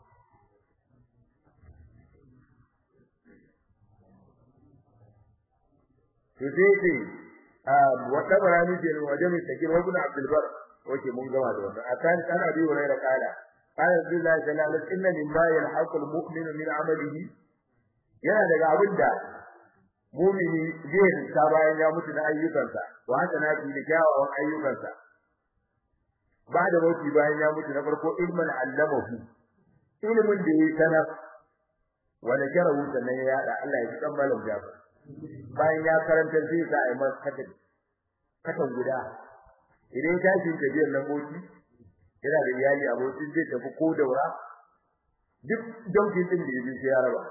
to sai ce wata barani ce waje mai sakin wa ibn abdul bar wace mun gama da wannan akan kana bi wa rayra kala qala billahi sallallahu alaihi wasallam mimma yalhaqu almu'min min amalihi yana daga abinda mu'mini zai rinta bayan ya mutu da ayyukansa wa haka na bi da kyawawan ayyukansa ba da mutu bayan ya mutu na farko ilman allamahu ilmin da yayi sanar wala jarahu sannan ya yada Allah ya san malam jafar bayan ya karanta zai sa ai masa katan katan guda idan ta shi tafiyar nan boki yana da iyali abokin zai tafi ko daura duk daukin din da yake ya raba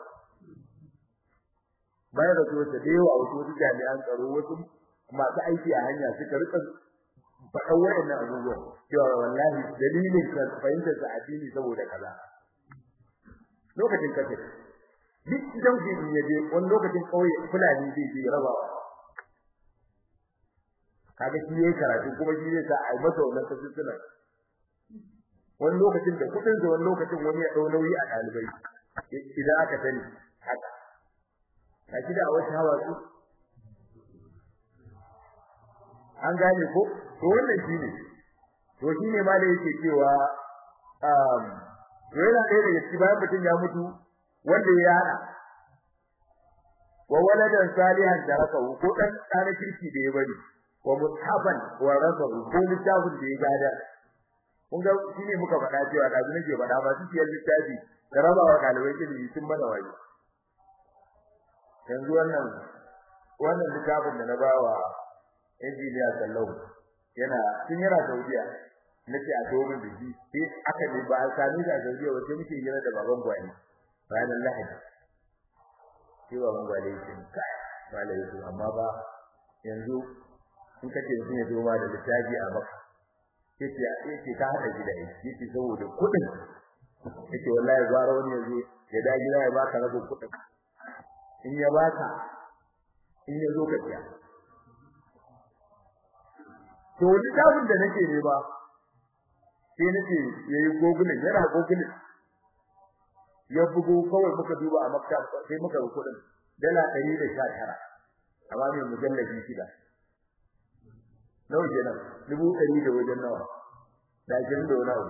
bayan da zuwa da yawa wasu wasu jami'an tsaro wasu masu aiki a hanya suka rika faɗa waɗannan abubuwan cewa wallahi dalilin ka fahimtar sa addini saboda kaza lokacin kace duk dauki in yaje wani lokacin kauye fulani zai je rabawa kaga shi yayi karatu kuma shi zai sa ai masa wannan tafsirin wani lokacin da kudin da wani lokacin wani ya dau nauyi a dalibai idan aka sani haka kaji da wata hawa su an gane ko to wannan shine to shine ma da yake cewa um yana ɗaya daga cikin bayan mutum ya mutu wanda ya hada wa waladan salihan tarakahu ko dan tsara kirki da ya bari wa muthafan wa rasahu ko littafin da ya gada kun ga shine muka faɗa cewa da zan ke faɗa ba su ciyar littafi da raba wa dalibai ilimi sun mana waje yanzu wannan wannan littafin da na bawa injiniya sallau yana tun yana Saudiya nace a domin da shi sai aka ne ba a sami da Saudiya wace muke yana da baban gwani ranar Lahadi sai baban gwani yake kai malai yake amma ba yanzu in kace mutum ya zo ma da littafi a maka yace yace ka hada gida yace saboda kudin yace wallahi gwara wani yazo ya da gida ya baka rabin kudin in ya baka in ya zo ka tiya to littafin da nake ne ba sai nake yayi gogulin yana gogulin ya bugo kawai muka duba a makka sai muka ga kudin dala 119 amma mai mujallabi shida nawa kenan dubu ɗari da wajen nawa da jin da nawa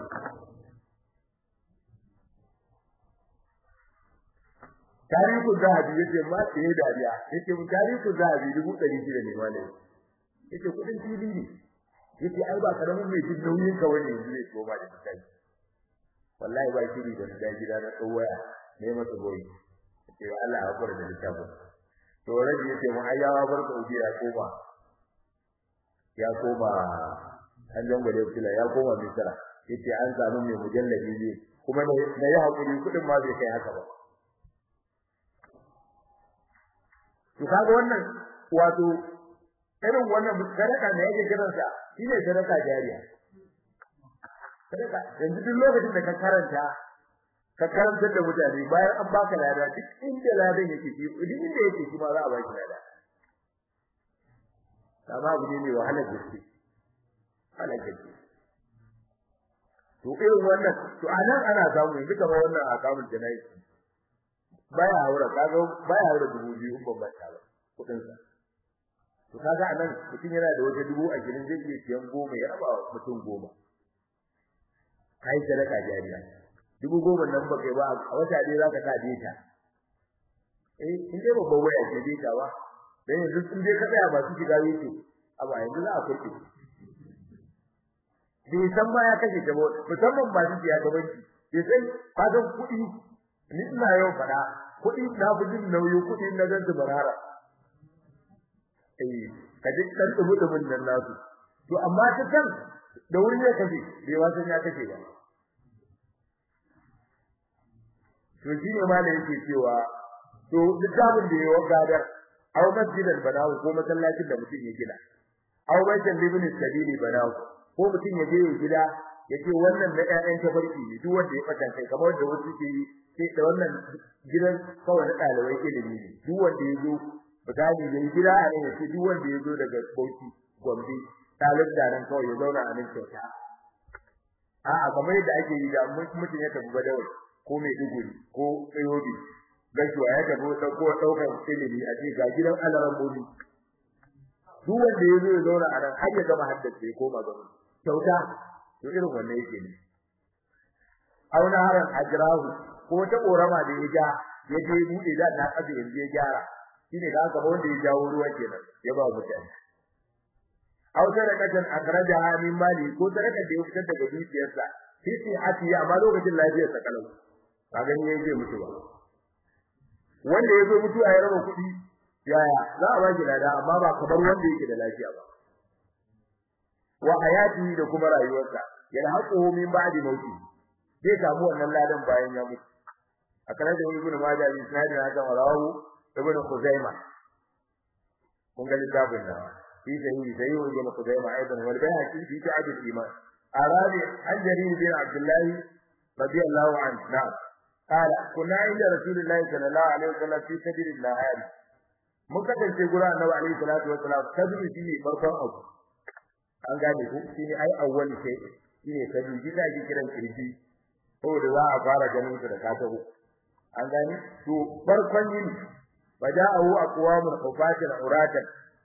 tarihin zahabi yace ma sai dariya yace mu tarihin zahabi dubu ɗari shida ne malai yace kudin fili ne yace ai ba karamin mai jin nauyin ka wani yanzu ne ko ba da kai wallahi ba shiri da da gida na tsawaya ne masa goyi yace Allah ya hakura da littafin to rabi yace mu ayyawa bar Saudi ya koma ya koma an jangwale kula ya koma Misra yace an samu mai mujallabi ne kuma na yi hakuri kudin ma bai kai haka ba to kaga wannan wato irin wannan sadaka da yake kiransa shine sadaka jariya sadaka yanzu duk lokacin da ka karanta ka karanta da mutane bayan an baka lada duk inda ladan yake shi duk inda yake shi ma za a baki lada amma abu ne mai wahalar gaske wahalar gaske to irin wannan to anan ana samu yanzu kamar wannan akamun janayi baya haura kaga baya haura dubu biyu in ban ta ba kudin sa to kaga anan mutum yana da wata dubu a gidan zai iya siyan goma ya raba mutum goma kai sadaka jariya dubu goma nan ba kai ba a wata dai zaka sa data eh in dai babban waya ce data ba dan yanzu in dai ka tsaya ba su shiga yake abu yanzu za a kurke bai san ma ya kashe ta ba musamman ba su ya gaban ki bai san kagan kuɗi ni ina yau fada kuɗi na bujin nauyi kuɗi na gan su barara eh kaje dan dubu dubun nan nasu to amma ta kan da wuri ya kashe bai wasan ya kashe ba to shine ma da yake cewa to littafin da yawa gadar aw masjidan banahu ko masallacin da mutum ya gina aw baitan libni sabili banahu ko mutum ya je ya gida ya ce wannan na ƴaƴan tafarki ne duk wanda ya fata kai kamar da wasu ke yi sai da wannan gidan kawai na ɗalibai ilimi ne duk wanda ya zo misali ya yi gida a nan ya ce duk wanda ya zo daga Bauchi Gombe ɗalib da nan kawai ya zauna a nan kyauta a'a kamar yadda ake yi da mutum ya tafi Badawai ko Maiduguri ko Yobe gashuwa ya tafi ɗauko ɗaukar ilimi a ce ga gidan alaran bobi duk wanda ya zo ya zauna a nan har ya gama haddace ya koma gaba kyauta to irin wannan yake ne auna haran ajrahu ko ta korama da ya ja ya je bude da na kabe yanzu ya gyara shine da aka wanda ya jawo ruwa kenan ya ba mutane aw sadaqatan akhrajaha min mali ko sadaka da ya fitar daga dukiyarsa sai sai ati amma lokacin lafiyarsa kalau kaga ne yaje mutu ba wanda ya zo mutuwa ya raba kuɗi yaya za a baki lada amma ba kamar wanda yake da lafiya ba wa hayati da kuma rayuwarsa yalhaquhu min ba'di mauti zai samu wannan ladan bayan ya mutu akara da ibnu majah bin sanad na ga rawu ibnu khuzaima kun ga littafin da fi sahihi sai yau ibnu khuzaima aidan wal bayhaqi fi ta'ab al-iman arabi an jarir bin abdullah radiyallahu anhu na'am قال كنا عند رسول الله صلى الله عليه وسلم في سبيل الله mun kasance gura annabi alaihi salatu wassalam sabbi shine farkon abu an gane ku shine ai awwal sai shine sabbi gida ki kiran kirji ko da za a fara ganin su da katabu an gane to farkon yin waja'u aqwamul qufatil uratan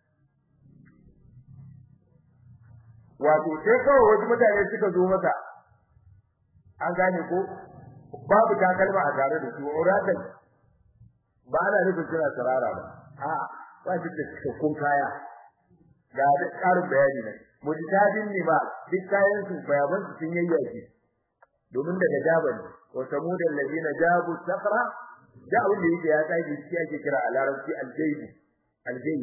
wato sai kawai wasu mutane suka zo masa an gane ko babu takalma a tare da su uratan ba ana nufin suna sarara ba a ba shi da cikakkun kaya ga da ƙarin bayani ne mujtahidin ne ba duk kayan su bayaban su sun yayyake domin daga jaban wa samudan ladina jabu safra da abin da yake ya kai shi ake kira a larabci aljayb aljayb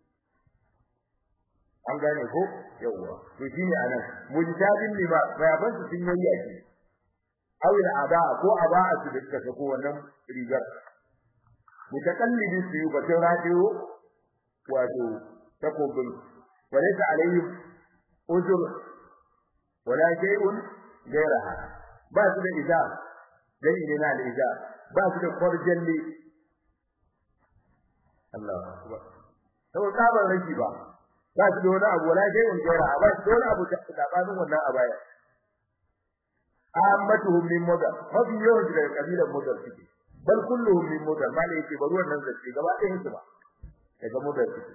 an gane ko yawa to shine anan mujtahidin ne ba bayaban su sun yayyake awil ada ko aba'a su da suka sako wannan rigar mutakallidin su yi batun radio wato takobin walaysa alaihim ujur wala shay'un ghayraha ba su da iza dai ne na iza ba su da kwarjalli Allah akbar to kabar raki ba ba su da wani abu wala shay'un ghayraha ba su da wani abu da tsabanin wannan abaya ammatuhum min mudar mafi yawan daga kabilan mudar suke bal kulluhum min mudar ma yake ba ruwan nan zai gaba ɗayan su ba daga mudar su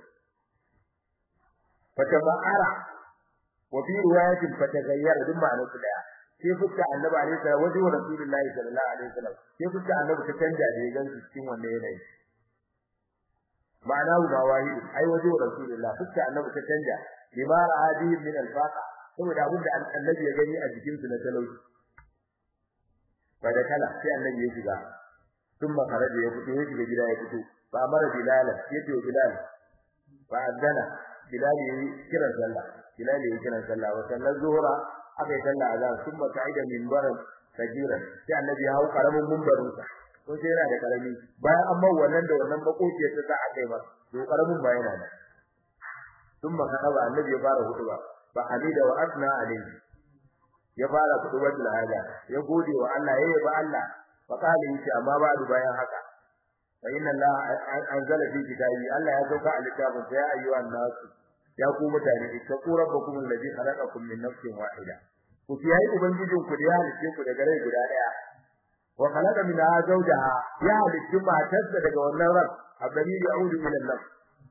fatabara wa fi riwayatin fataghayyara duk ma'anar su daya sai fuska annabi alaihi salam wajen wa rasulullahi sallallahu alaihi wasallam sai fuska annabi ta canja da yagan su cikin wannan yanayi ma'ana wa wahid ai wajen wa rasulullahi fuska annabi ta canja lima ra'adi min al-faqa saboda abin da annabi ya gani a jikin su na talauci fa da kala sai annabi ya shiga ثم خرج يفتو يجي gida ya fito fa amara bilal yace bilal fa adana bilal yi kiran sallah bilal yi kiran sallah wa sallar zuhra akai sallah azan thumma sa'ida minbar kajiran sai annabi ya hau karamin minbarin sa ko sai yana da karami bayan amma wannan da wannan makociyar ta sa akai ba to karamin ba yana da ثم كتب النبي ya fara hutuba fa hamida wa asna alayhi ya fara hutubar hada ya gode wa Allah yayi ba Allah fa kale yace amma ba du bayan haka fa inna Allah anzala fi kitabi Allah ya sauka a littafin ya ayyuhan nas ya ku mutane ittaqu rabbakum alladhi khalaqakum min nafsin wahida ku kiyaye ubangijin ku da ya halice ku daga rai guda daya wa khalaqa minha zawjaha ya halice matarsa daga wannan ran abdani ya'udu ila an-nafs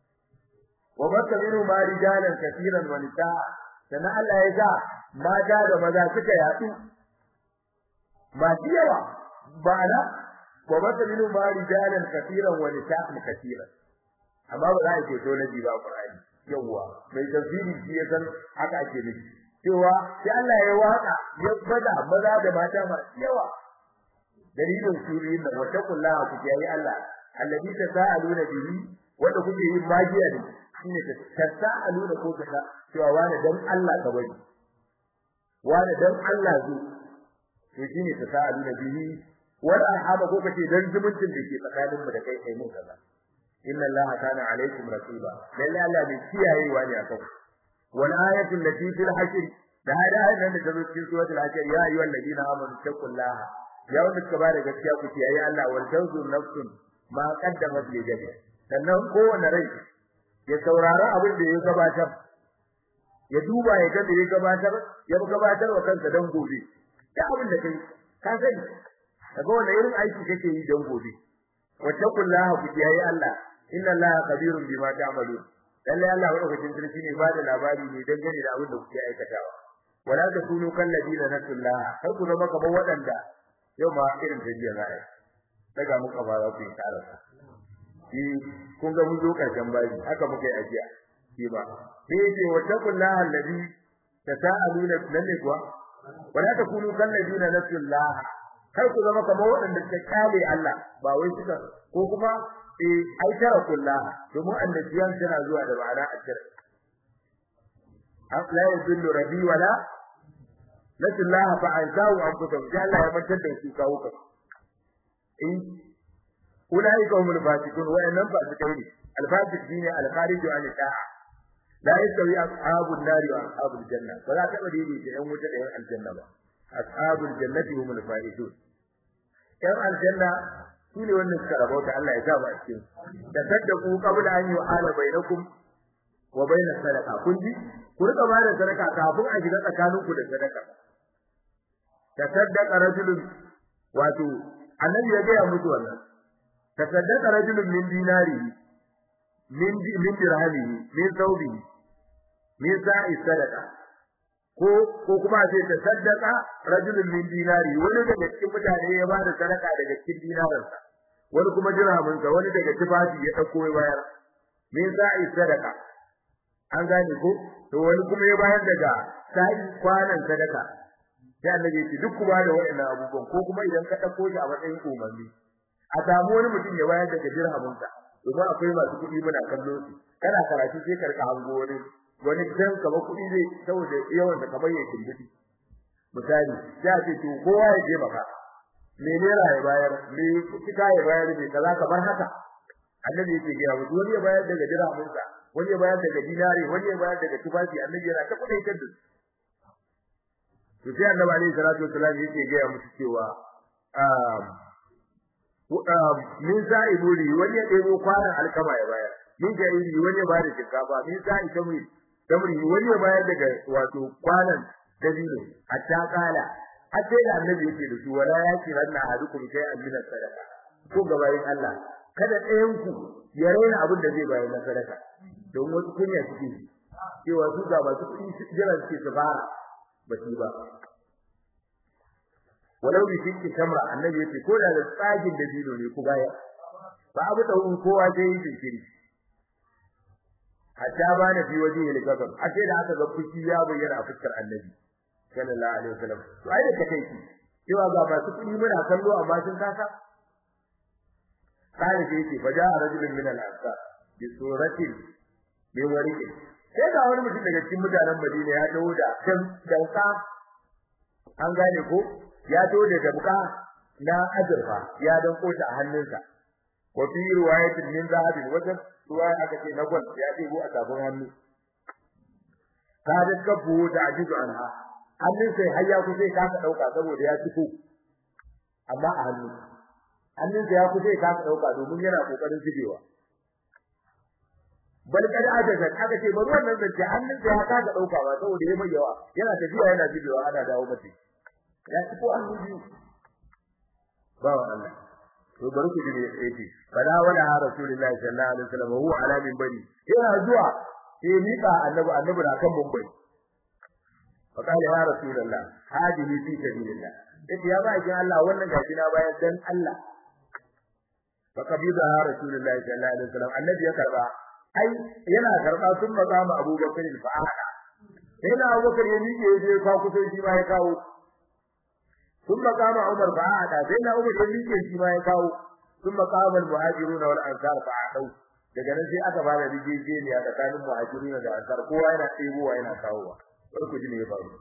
wa baka minhu ma rijalan katiran wa nisaa sana Allah ya sa mata da maza suka yadu masu yawa ba na wa baka minhu ma rijalan katiran wa nisaa katiran amma ba za a ce to nabi ba Qur'ani yawa mai tafsiri shi ya san haka ake nufi cewa sai Allah ya waka ya bada maza da mata masu yawa dalilin suriyin da wata kullaha ku yayi Allah alladhi tasaaluna bihi wanda kuke yin magiya ne shine ta tasaaluna ko kaza cewa wani dan Allah ka bari wani dan Allah zo to shine tasaaluna bihi wal arhama ko kace dan zumuncin da ke tsakanin mu da kai kai mun kaza inna allaha kana alaikum raqiba lalle Allah bai kiyayewa ne akan wal ayatu allati fil hashr da hada ayan da ta zo cikin suratul hashr ya ayyuhal ladina amanu taqullaha ya wanda suka bada gaskiya ku kiyaye Allah wal tanzur nafsun ma qaddamat li gadi sannan kowane rai ya saurari abin da ya gabatar ya duba ya ga da ya gabatar ya gabatar wa kansa dan gobe da abin da kai ka sani kaga wannan irin aiki kake yi dan gobe wattaqullaha ku kiyaye Allah inna allaha kabirun bima ta'malun lalle Allah madaukakin sarki ne ba da labari ne dangane da abin da kuke aikatawa wala takunu kal ladina nasullaha kar ku zama kamar waɗanda yau ma irin tajiya za a yi daga muka ba za ku yi karasa shi kun ga mun zo karshen bayi haka muka yi ajiya shi ba sai yace wattaqullaha alladhi tasaaluna lalle kuwa wala takunu kal ladina nasullaha kar ku zama kamar waɗanda suka kyale Allah ba wai suka ko kuma eh ai tara kullaha domin annabiyan tana zuwa da ma'ana ajir la yadullu rabbi wala lasillah fa anzahu anfusahum ya Allah ya mantar da su kawo ka in ulai ka humul fasiqun wa annam fasiqun al fasiq dini al kharij an ta'a la yastawi ashabun nari wa ashabul janna ba za ta bade ni da yan wuta da yan aljanna ba ashabul jannati humul faizun yan aljanna shine wannan suka rabauta Allah ya sa mu a cikin da saddaku qabla an yu'ala bainakum wa bainas sadaqa kun ji ku rika ba da sadaka kafin a shiga tsakaninku da sadaka tasaddaqa rajulun wato annabi ya ga musu wannan tasaddaqa rajulun min dinari min min dirhamihi min thawbihi min sa'i sadaqa ko ko kuma sai ta saddaka rajulun min dinari wani daga cikin mutane ya ba da sadaka daga cikin dinaransa wani kuma dirhamin sa wani daga tufafi ya dauko ya bayar min sa'i sadaka an gane ko to wani kuma ya bayar daga sa'i kwanan sadaka sai annabi ya ce duk kuma da waɗannan abubuwan ko kuma idan ka dauko shi a matsayin umarni a samu wani mutum ya bayar daga dirhamin sa domin akwai masu kuɗi muna kallo su kana karatu sai ka rika hango wani wani dan kaba kuɗi zai saboda yawan da kamar yake dubi misali ya ce to kowa ya je baka me ne ya bayar me kika ya bayar me kaza kamar haka annabi yake ga mutum wani ya bayar daga dirhamin sa wani ya bayar daga dinari wani ya bayar daga tufafi annabi yana ta kudai ta duk to sai annabi alaihi salatu wasallam yake ga musu cewa um min sa'iburi wani ya ɗebo kwanan alkama ya bayar min jairi wani ya bayar da shinkafa min sa'i tamri tamri wani ya bayar daga wato kwanan dabino hatta kala har sai da annabi yake da su wala ya ce ranna ahadukum sai amina sadaka ko gabayin Allah kada ɗayan ku ya raina abin da zai bayar na sadaka don wasu kunya suke cewa su ga masu kuɗi jira suke su fara ba su ba walau bi shirki tamra annabi yace ko da da tsagin da dino ne ku baya ba abu da kowa sai yi jinkiri hatta ba na fi waje ne gaban a sai da aka ga fushi ya bayyana a fuskar annabi sallallahu alaihi wasallam to ai da kai ki cewa ga masu kudi muna kallo amma sun kasa sai da yake faja rajulun min al-ansar bi suratin bi warqin sai ga wani mutum daga cikin mutanen Madina ya dawo da kan danka an gane ko ya dawo da dabka na azurfa ya danko ta a hannunsa wa fi riwayatin min zahabin wajen ruwa aka ce na gwal ya ɗebo a tafin hannu ka da kafu da ajizu anha hannun sai har ya kusa ka ka dauka saboda ya fito amma a hannu hannun sai ya kusa ka ka dauka domin yana kokarin cigewa bal kada adaga aka ce bari wannan zance hannun sai ya ka ka dauka ba saboda yayi mai yawa yana tafiya yana cigewa ana dawo mace ya fito hannun biyu ba wa Allah to bari ku ji ne yake bala wala rasulullahi sallallahu alaihi wasallam huwa ala min bari yana zuwa sai mika annabi annabi na kan mumbai faqala ya rasulullah hadihi fi sabilillah yace ya ba kin Allah wannan gashi na bayan dan Allah faqabida rasulullah sallallahu alaihi wasallam annabi ya karba ai yana karba sun magama abubakar fa'ala sai na abubakar ya miƙe ya je ka kusa shi ma ya kawo sun magama umar fa'ala sai na umar ya miƙe shi ma ya kawo sun magama al-muhajiruna wal ansar fa'ala daga nan sai aka fara rijejeniya tsakanin muhajirina da ansar kowa yana ɗebowa yana kawowa bari ku ji me ya faru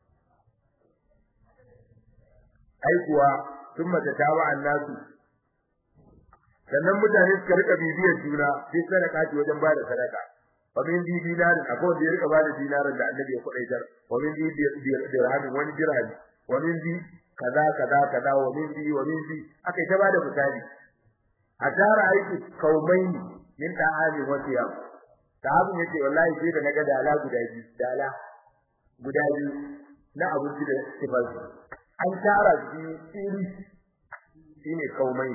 ai kuwa sun mata tawa annasu sannan mutane suka rika bibiyar juna sai sadaka ce wajen bada sadaka wa min di dinarin akwai wanda ya rika bada dinarin da annabi ya kudaitar wa min di dirhamin wani dirhami wa min di kaza kaza kaza wa min di wa min di akai ta bada misali a tara aiki kaumaini min ta'ami wa siyam sahabin yace wallahi sai da naga dala guda biyu dala guda biyu na abinci da sifar an tara shi iri shine kaumai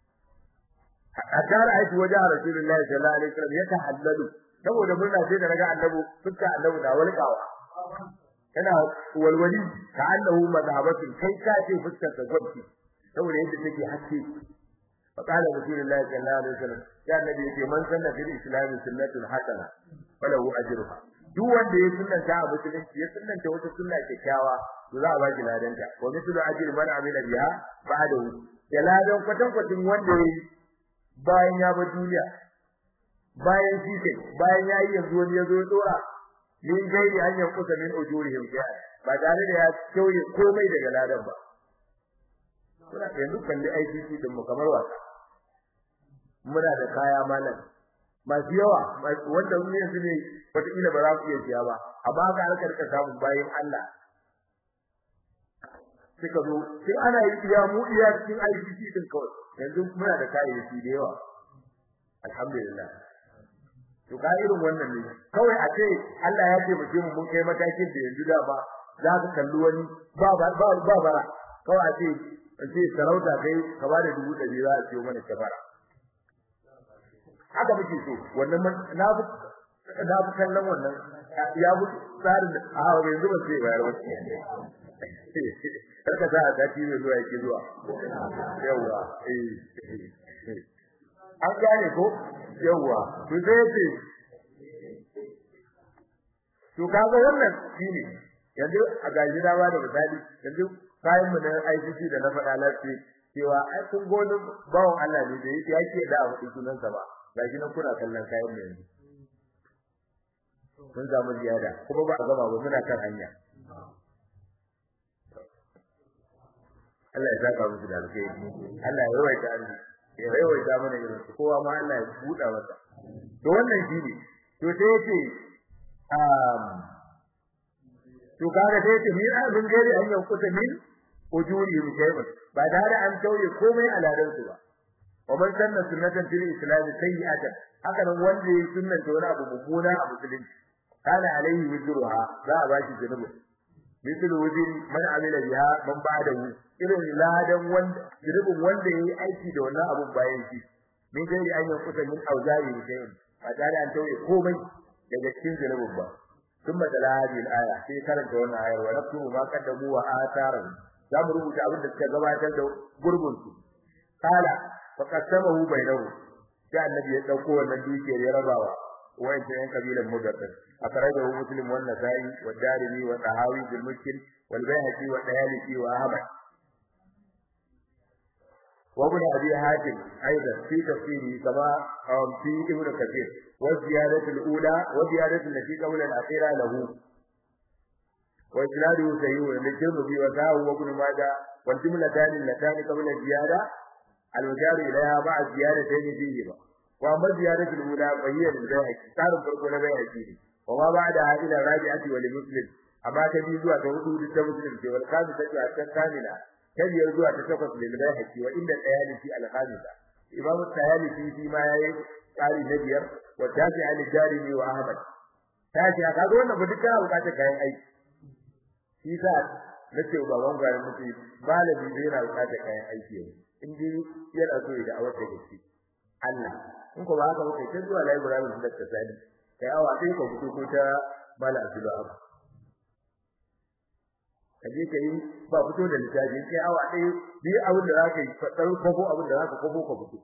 a tara aiki wajen rasulullahi sallallahu alaihi wasallam ya tahallalu saboda murna sai da naga annabi fuska annabi da walƙawa kana walwali ka annahu madhabatun kai ka ce fuskar ta gwabci saboda yadda take haske فقال رسول الله صلى الله عليه وسلم يا النبي يقول من سن في الاسلام سنه حسنه فله اجرها duk wanda ya sunnanta a musulunci ya sunnanta wata sunna kyakkyawa to za a ba shi ladanta wa mithlu ajri man amila biha ba'dahu da ladan kwatan kwatin wanda ya bayan ya bar duniya bayan shi kai bayan ya yi yanzu wani ya zo ya dora min gairi an yankusa min ujurihim shay'a ba tare da ya kauye komai daga ladan ba kuna yanzu kalli ICC din mu kamar wasa muna da kaya malam masu yawa wanda mu yanzu ne wataƙila ba za ku iya siya ba amma ga aka rika samun bayan Allah suka zo sai ana yi iya mu iya cikin ICC din kawai yanzu muna da kayayyaki da yawa alhamdulillah to ka irin wannan ne kawai a ce Allah ya ce mu je mu mun kai matakin da yanzu da ba za ka kalli wani ba ba ba bara kawai a ce ce sarauta kai ka ba da dubu ɗari za a ciyo mana kafara haka muke so wannan na fi na fi kallon wannan ya fi tsarin da a hawa yanzu ba sai bayar ba karka sa a sati mai zuwa yake zuwa yawwa an gane ko yawwa to sai ce to kaga wannan shine yanzu a gaji da ba da misali yanzu kayan mu na ICC da na faɗa lafi cewa ai kun goni bawon Allah ne da yake yake da abu sunan sa ba gashi nan kuna kallon kayan mu yanzu kun samu ziyada kuma ba a gama ba muna kan hanya Allah ya saka musu da alkhairi Allah ya yawaita annabi ya yawaita mana irin kowa ma Allah ya buɗa masa to wannan shine to sai yace um to kaga sai yace min abin gari an yankuta min ujuri shay'un ba da an tauye komai aladan su ba wa man sanna sunnatan fil islam sayyi'atan haka nan wanda ya sunnanta wani abu mummuna a musulunci kana alaihi wizruha za a bashi zunubi misal wuzin man amila biha man ba'dahu irin ladan wanda zunubin wanda yayi aiki da wannan abun bayan shi min gari an yankuta min auzari shay'un ba da an tauye komai daga cikin zunubin ba ثم تلا هذه الآية في كرنت وانا آية ونكتب ما قدموا وآثارا za mu rubuta abin da suka gabatar da gurbin su kala fa qasamahu bainahu sai annabi ya dauko wannan dukiyar ya rabawa wayan yan kabilan mudaffir akhrajahu muslim wa nasai wa darimi wa tahawi bil mushkil wal bayhaqi wa dayalisi wa ahmad wa ibn abi hatim aidan fi tafsiri kama fi ibn kathir wa ziyadatu al ula wa ziyadatu allati qawla al akhira lahu وإسناده صحيح للترمذي وساه وابن ماجه والجملتان اللتان قبل الزيادة المشار إليها مع الزيادتين فيهما wa amma ziyaratul ula bayyana da bayhaqi tsarin farko na bayhaqi ne wa ma ba'da ila rabi'ati wal muslim amma ta bi zuwa ta hudu ta muslim ce wal kazi ta ta kamila ta biyar zuwa ta takwas lil bayhaqi wa inda tayalisi al khamisa imamu tayalisi shi ma yayi tsari na biyar wa tafi al jarimi wa ahmad tafi ka ga wannan ba duka bukatar kayan aiki shi sa nace baban gwarin mutum malami zai yana bukatar kayan aiki yau in dai yana so ya da'awar da gaske Allah in ko ba haka ba kai ta zuwa library da ta sani kai awa sai ka fito ko ta mala Abdullah kaje kai ba fito da littafi kai awa dai bi abin da zaka yi fadar kofo abin da zaka kofo ka fito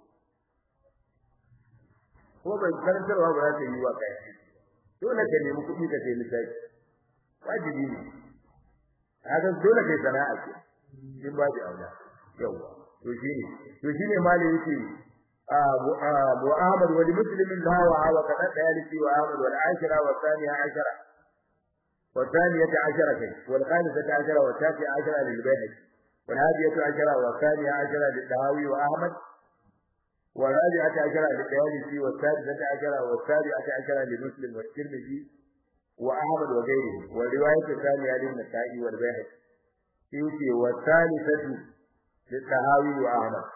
ko bai karantarwa ba za ta yi wa kai dole ka nemi kuɗi ka sai littafi wajibi ne haka dole kai sana'a ce in ba ji aula yawa to shine to shine malai yake أبو أحمد ولمسلم لا وعى وكذا ذلك وأحمد والعاشرة والثانية عشرة والثانية عشرة والخامسة عشرة والتاسعة عشرة للبيهقي والهادية عشرة والثانية عشرة للدهاوي وأحمد والرابعة عشرة للديالسي والسادسة عشرة والسابعة عشرة لمسلم والترمذي وأحمد وغيره والرواية الثانية للنسائي والبيهقي يوتي والثالثة للدهاوي وأحمد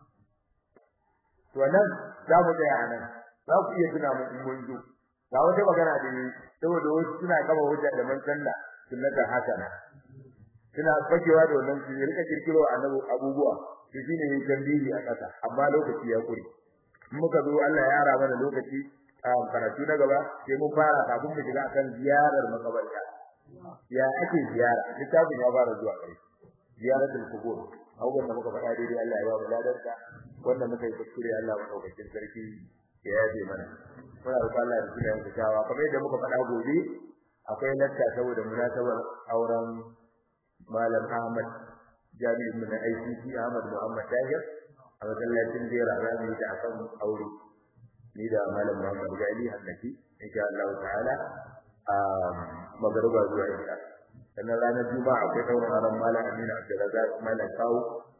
to nan za mu tsaya nan za ku iya tuna mun mun zo ga wata magana da yi saboda wasu suna kama hujja da man sanna sunnata hasana suna fakewa da wannan su rika kirkiro annabi abubuwa to shine yin tambayi a kasa amma lokaci ya kure in muka zo Allah ya ara mana lokaci a karatu na gaba sai mun fara kafin mu shiga akan ziyarar makabarta ya ake ziyara littafin ya fara zuwa kai ziyaratul qubur abubuwan da muka faɗa daidai Allah ya ba mu ladarsa wanda muka yi kuskure Allah madaukakin sarki ya yaje mana muna roƙon Allah ya kiyaye mu tawa kamar yadda muka faɗa gobe akwai lakka saboda munasabar auren malam Ahmad jami'in mu na ICC Ahmad Muhammad Tahir a masallacin Jera Rami da akan aure ni da malam Muhammad Gali Hannaki insha Allah ta'ala a magruba zuwa insha sannan ranar juma'a akwai daurin auren malam Aminu Abdulrazak malam Kawu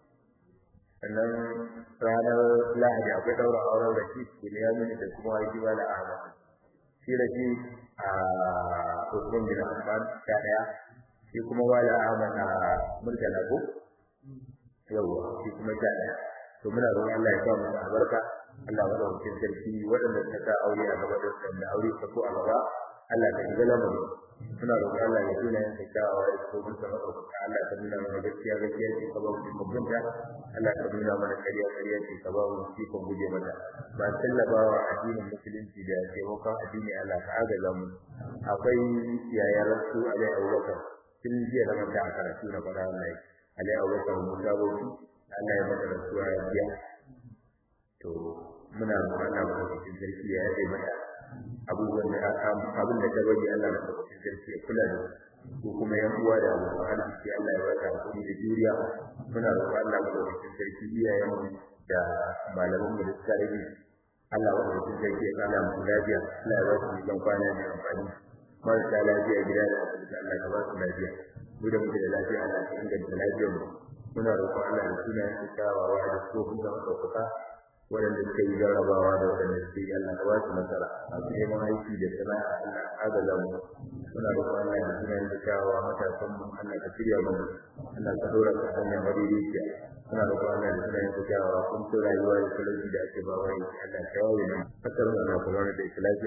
sannan ranar lahadi akwai daura auren raki Bunyamin da kuma Haji Wala Ahmad shi raki a Usman bin Affan ta daya shi kuma Wala Ahmad a Murtala ko yawa shi kuma ta daya to muna roƙon Allah ya sa mu albarka Allah ya dauke sarki waɗanda suka ta aure a gaba da wanda aure ta ko a gaba Allah ka shiga lamarin suna roƙon Allah ya tuna yin kyakkyawa da tsohon sa maɗaukaka Allah ka nuna mana gaskiya gaskiya ce ka ba mu mugunta Allah ka nuna mana ƙarya ƙarya ce ka ba mu ikon guje mata ba tallabawa addinin musulunci da taimakon addini Allah ka agaza mu akwai yayar su Alai Abubakar tun jiya da manta a karatu na faɗa wallahi Alai Abubakar mu gabo Allah ya mata rasuwa ya biya to muna roƙon Allah mu cikin sarki ya yaje mata abubuwan da abin da ta bari Allah na tabbacin sarki ya kula da ko kuma yan uwa da abokan arziki Allah ya baka hakuri da juriya muna roƙon Allah mu tabbacin sarki iyayen mu da malaman mu da suka rage Allah wa tabbacin sarki ya kala mu lafiya Allah ya ba su kan kwana mai amfani marasa lafiya gida da asibiti Allah ya ba su lafiya mu da muke da lafiya Allah ya inganta lafiyar mu muna roƙon Allah da sunayen kyawawa da tsofin da ɗaukaka waɗanda suka yi jarrabawa da waɗanda suke yi Allah ka ba su nasara a neman aiki da sana'a Allah agaza mu muna roƙon Allah da sunayen kyawawa matasan mu Allah ka shirya mu Allah ka dora ka hanyar madaidaiciya muna roƙon Allah da sunayen kyawawa kun so rayuwa da talauci da ake ba wai Allah ka yawo mu kasar mu na kuma da lafiya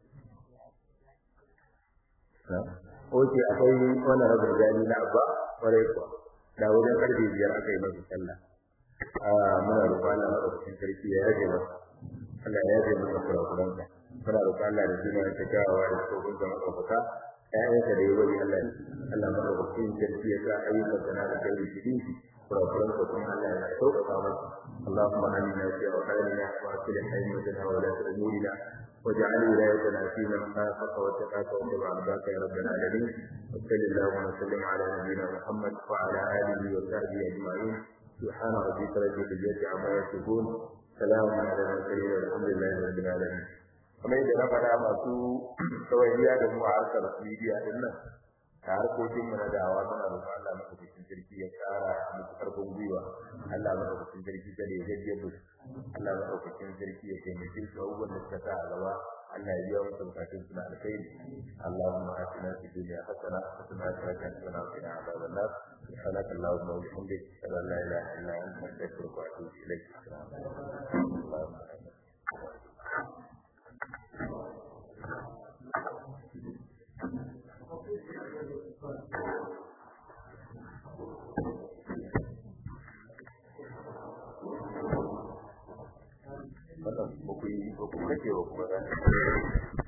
Oke akwai wannan rabin jani na abba kwarai kuwa da wajen karfe biyar aka yi masa sallah muna roƙon Allah madaukakin sarki ya yaje masa Allah ya yaje masa kurakuran sa muna roƙon Allah da sunan ta kawo da tsohon da madaukaka ƴaƴanka da yawa Allah Allah madaukakin sarki ya sa ayyukan sana da kai da shi kurakuran sa kuma Allah ya sauƙaƙa masa اللهم آمنا في أوطاننا وأصلح أئمتنا وولاة أمورنا واجعل ولايتنا في من خافك واتقاك واتبع رضاك يا رب العالمين وصل اللهم وسلم على نبينا محمد وعلى آله وصحبه أجمعين سبحان ربك رب العزة عما يصفون سلام على المرسلين والحمد لله رب العالمين kamar yadda na faɗa masu kawaiya da mu a harkar media din nan da harkokin mu na dawa muna roƙon Allah madaukakin sarki ya ƙara muku karfin gwiwa Allah madaukakin sarki kada ya gajiye mu Allah madaukakin sarki ya taimake su abubuwan da suka sa a gaba Allah ya biya musu bukatun suna alkhairi Allahumma atina fid dunya hasana wa qina adhaban nar wa qina adhaban nar سبحانك اللهم وبحمدك اشهد ان لا اله الا انت استغفرك واتوب اليك wannan ba ku yi ba ku kace ba ku ba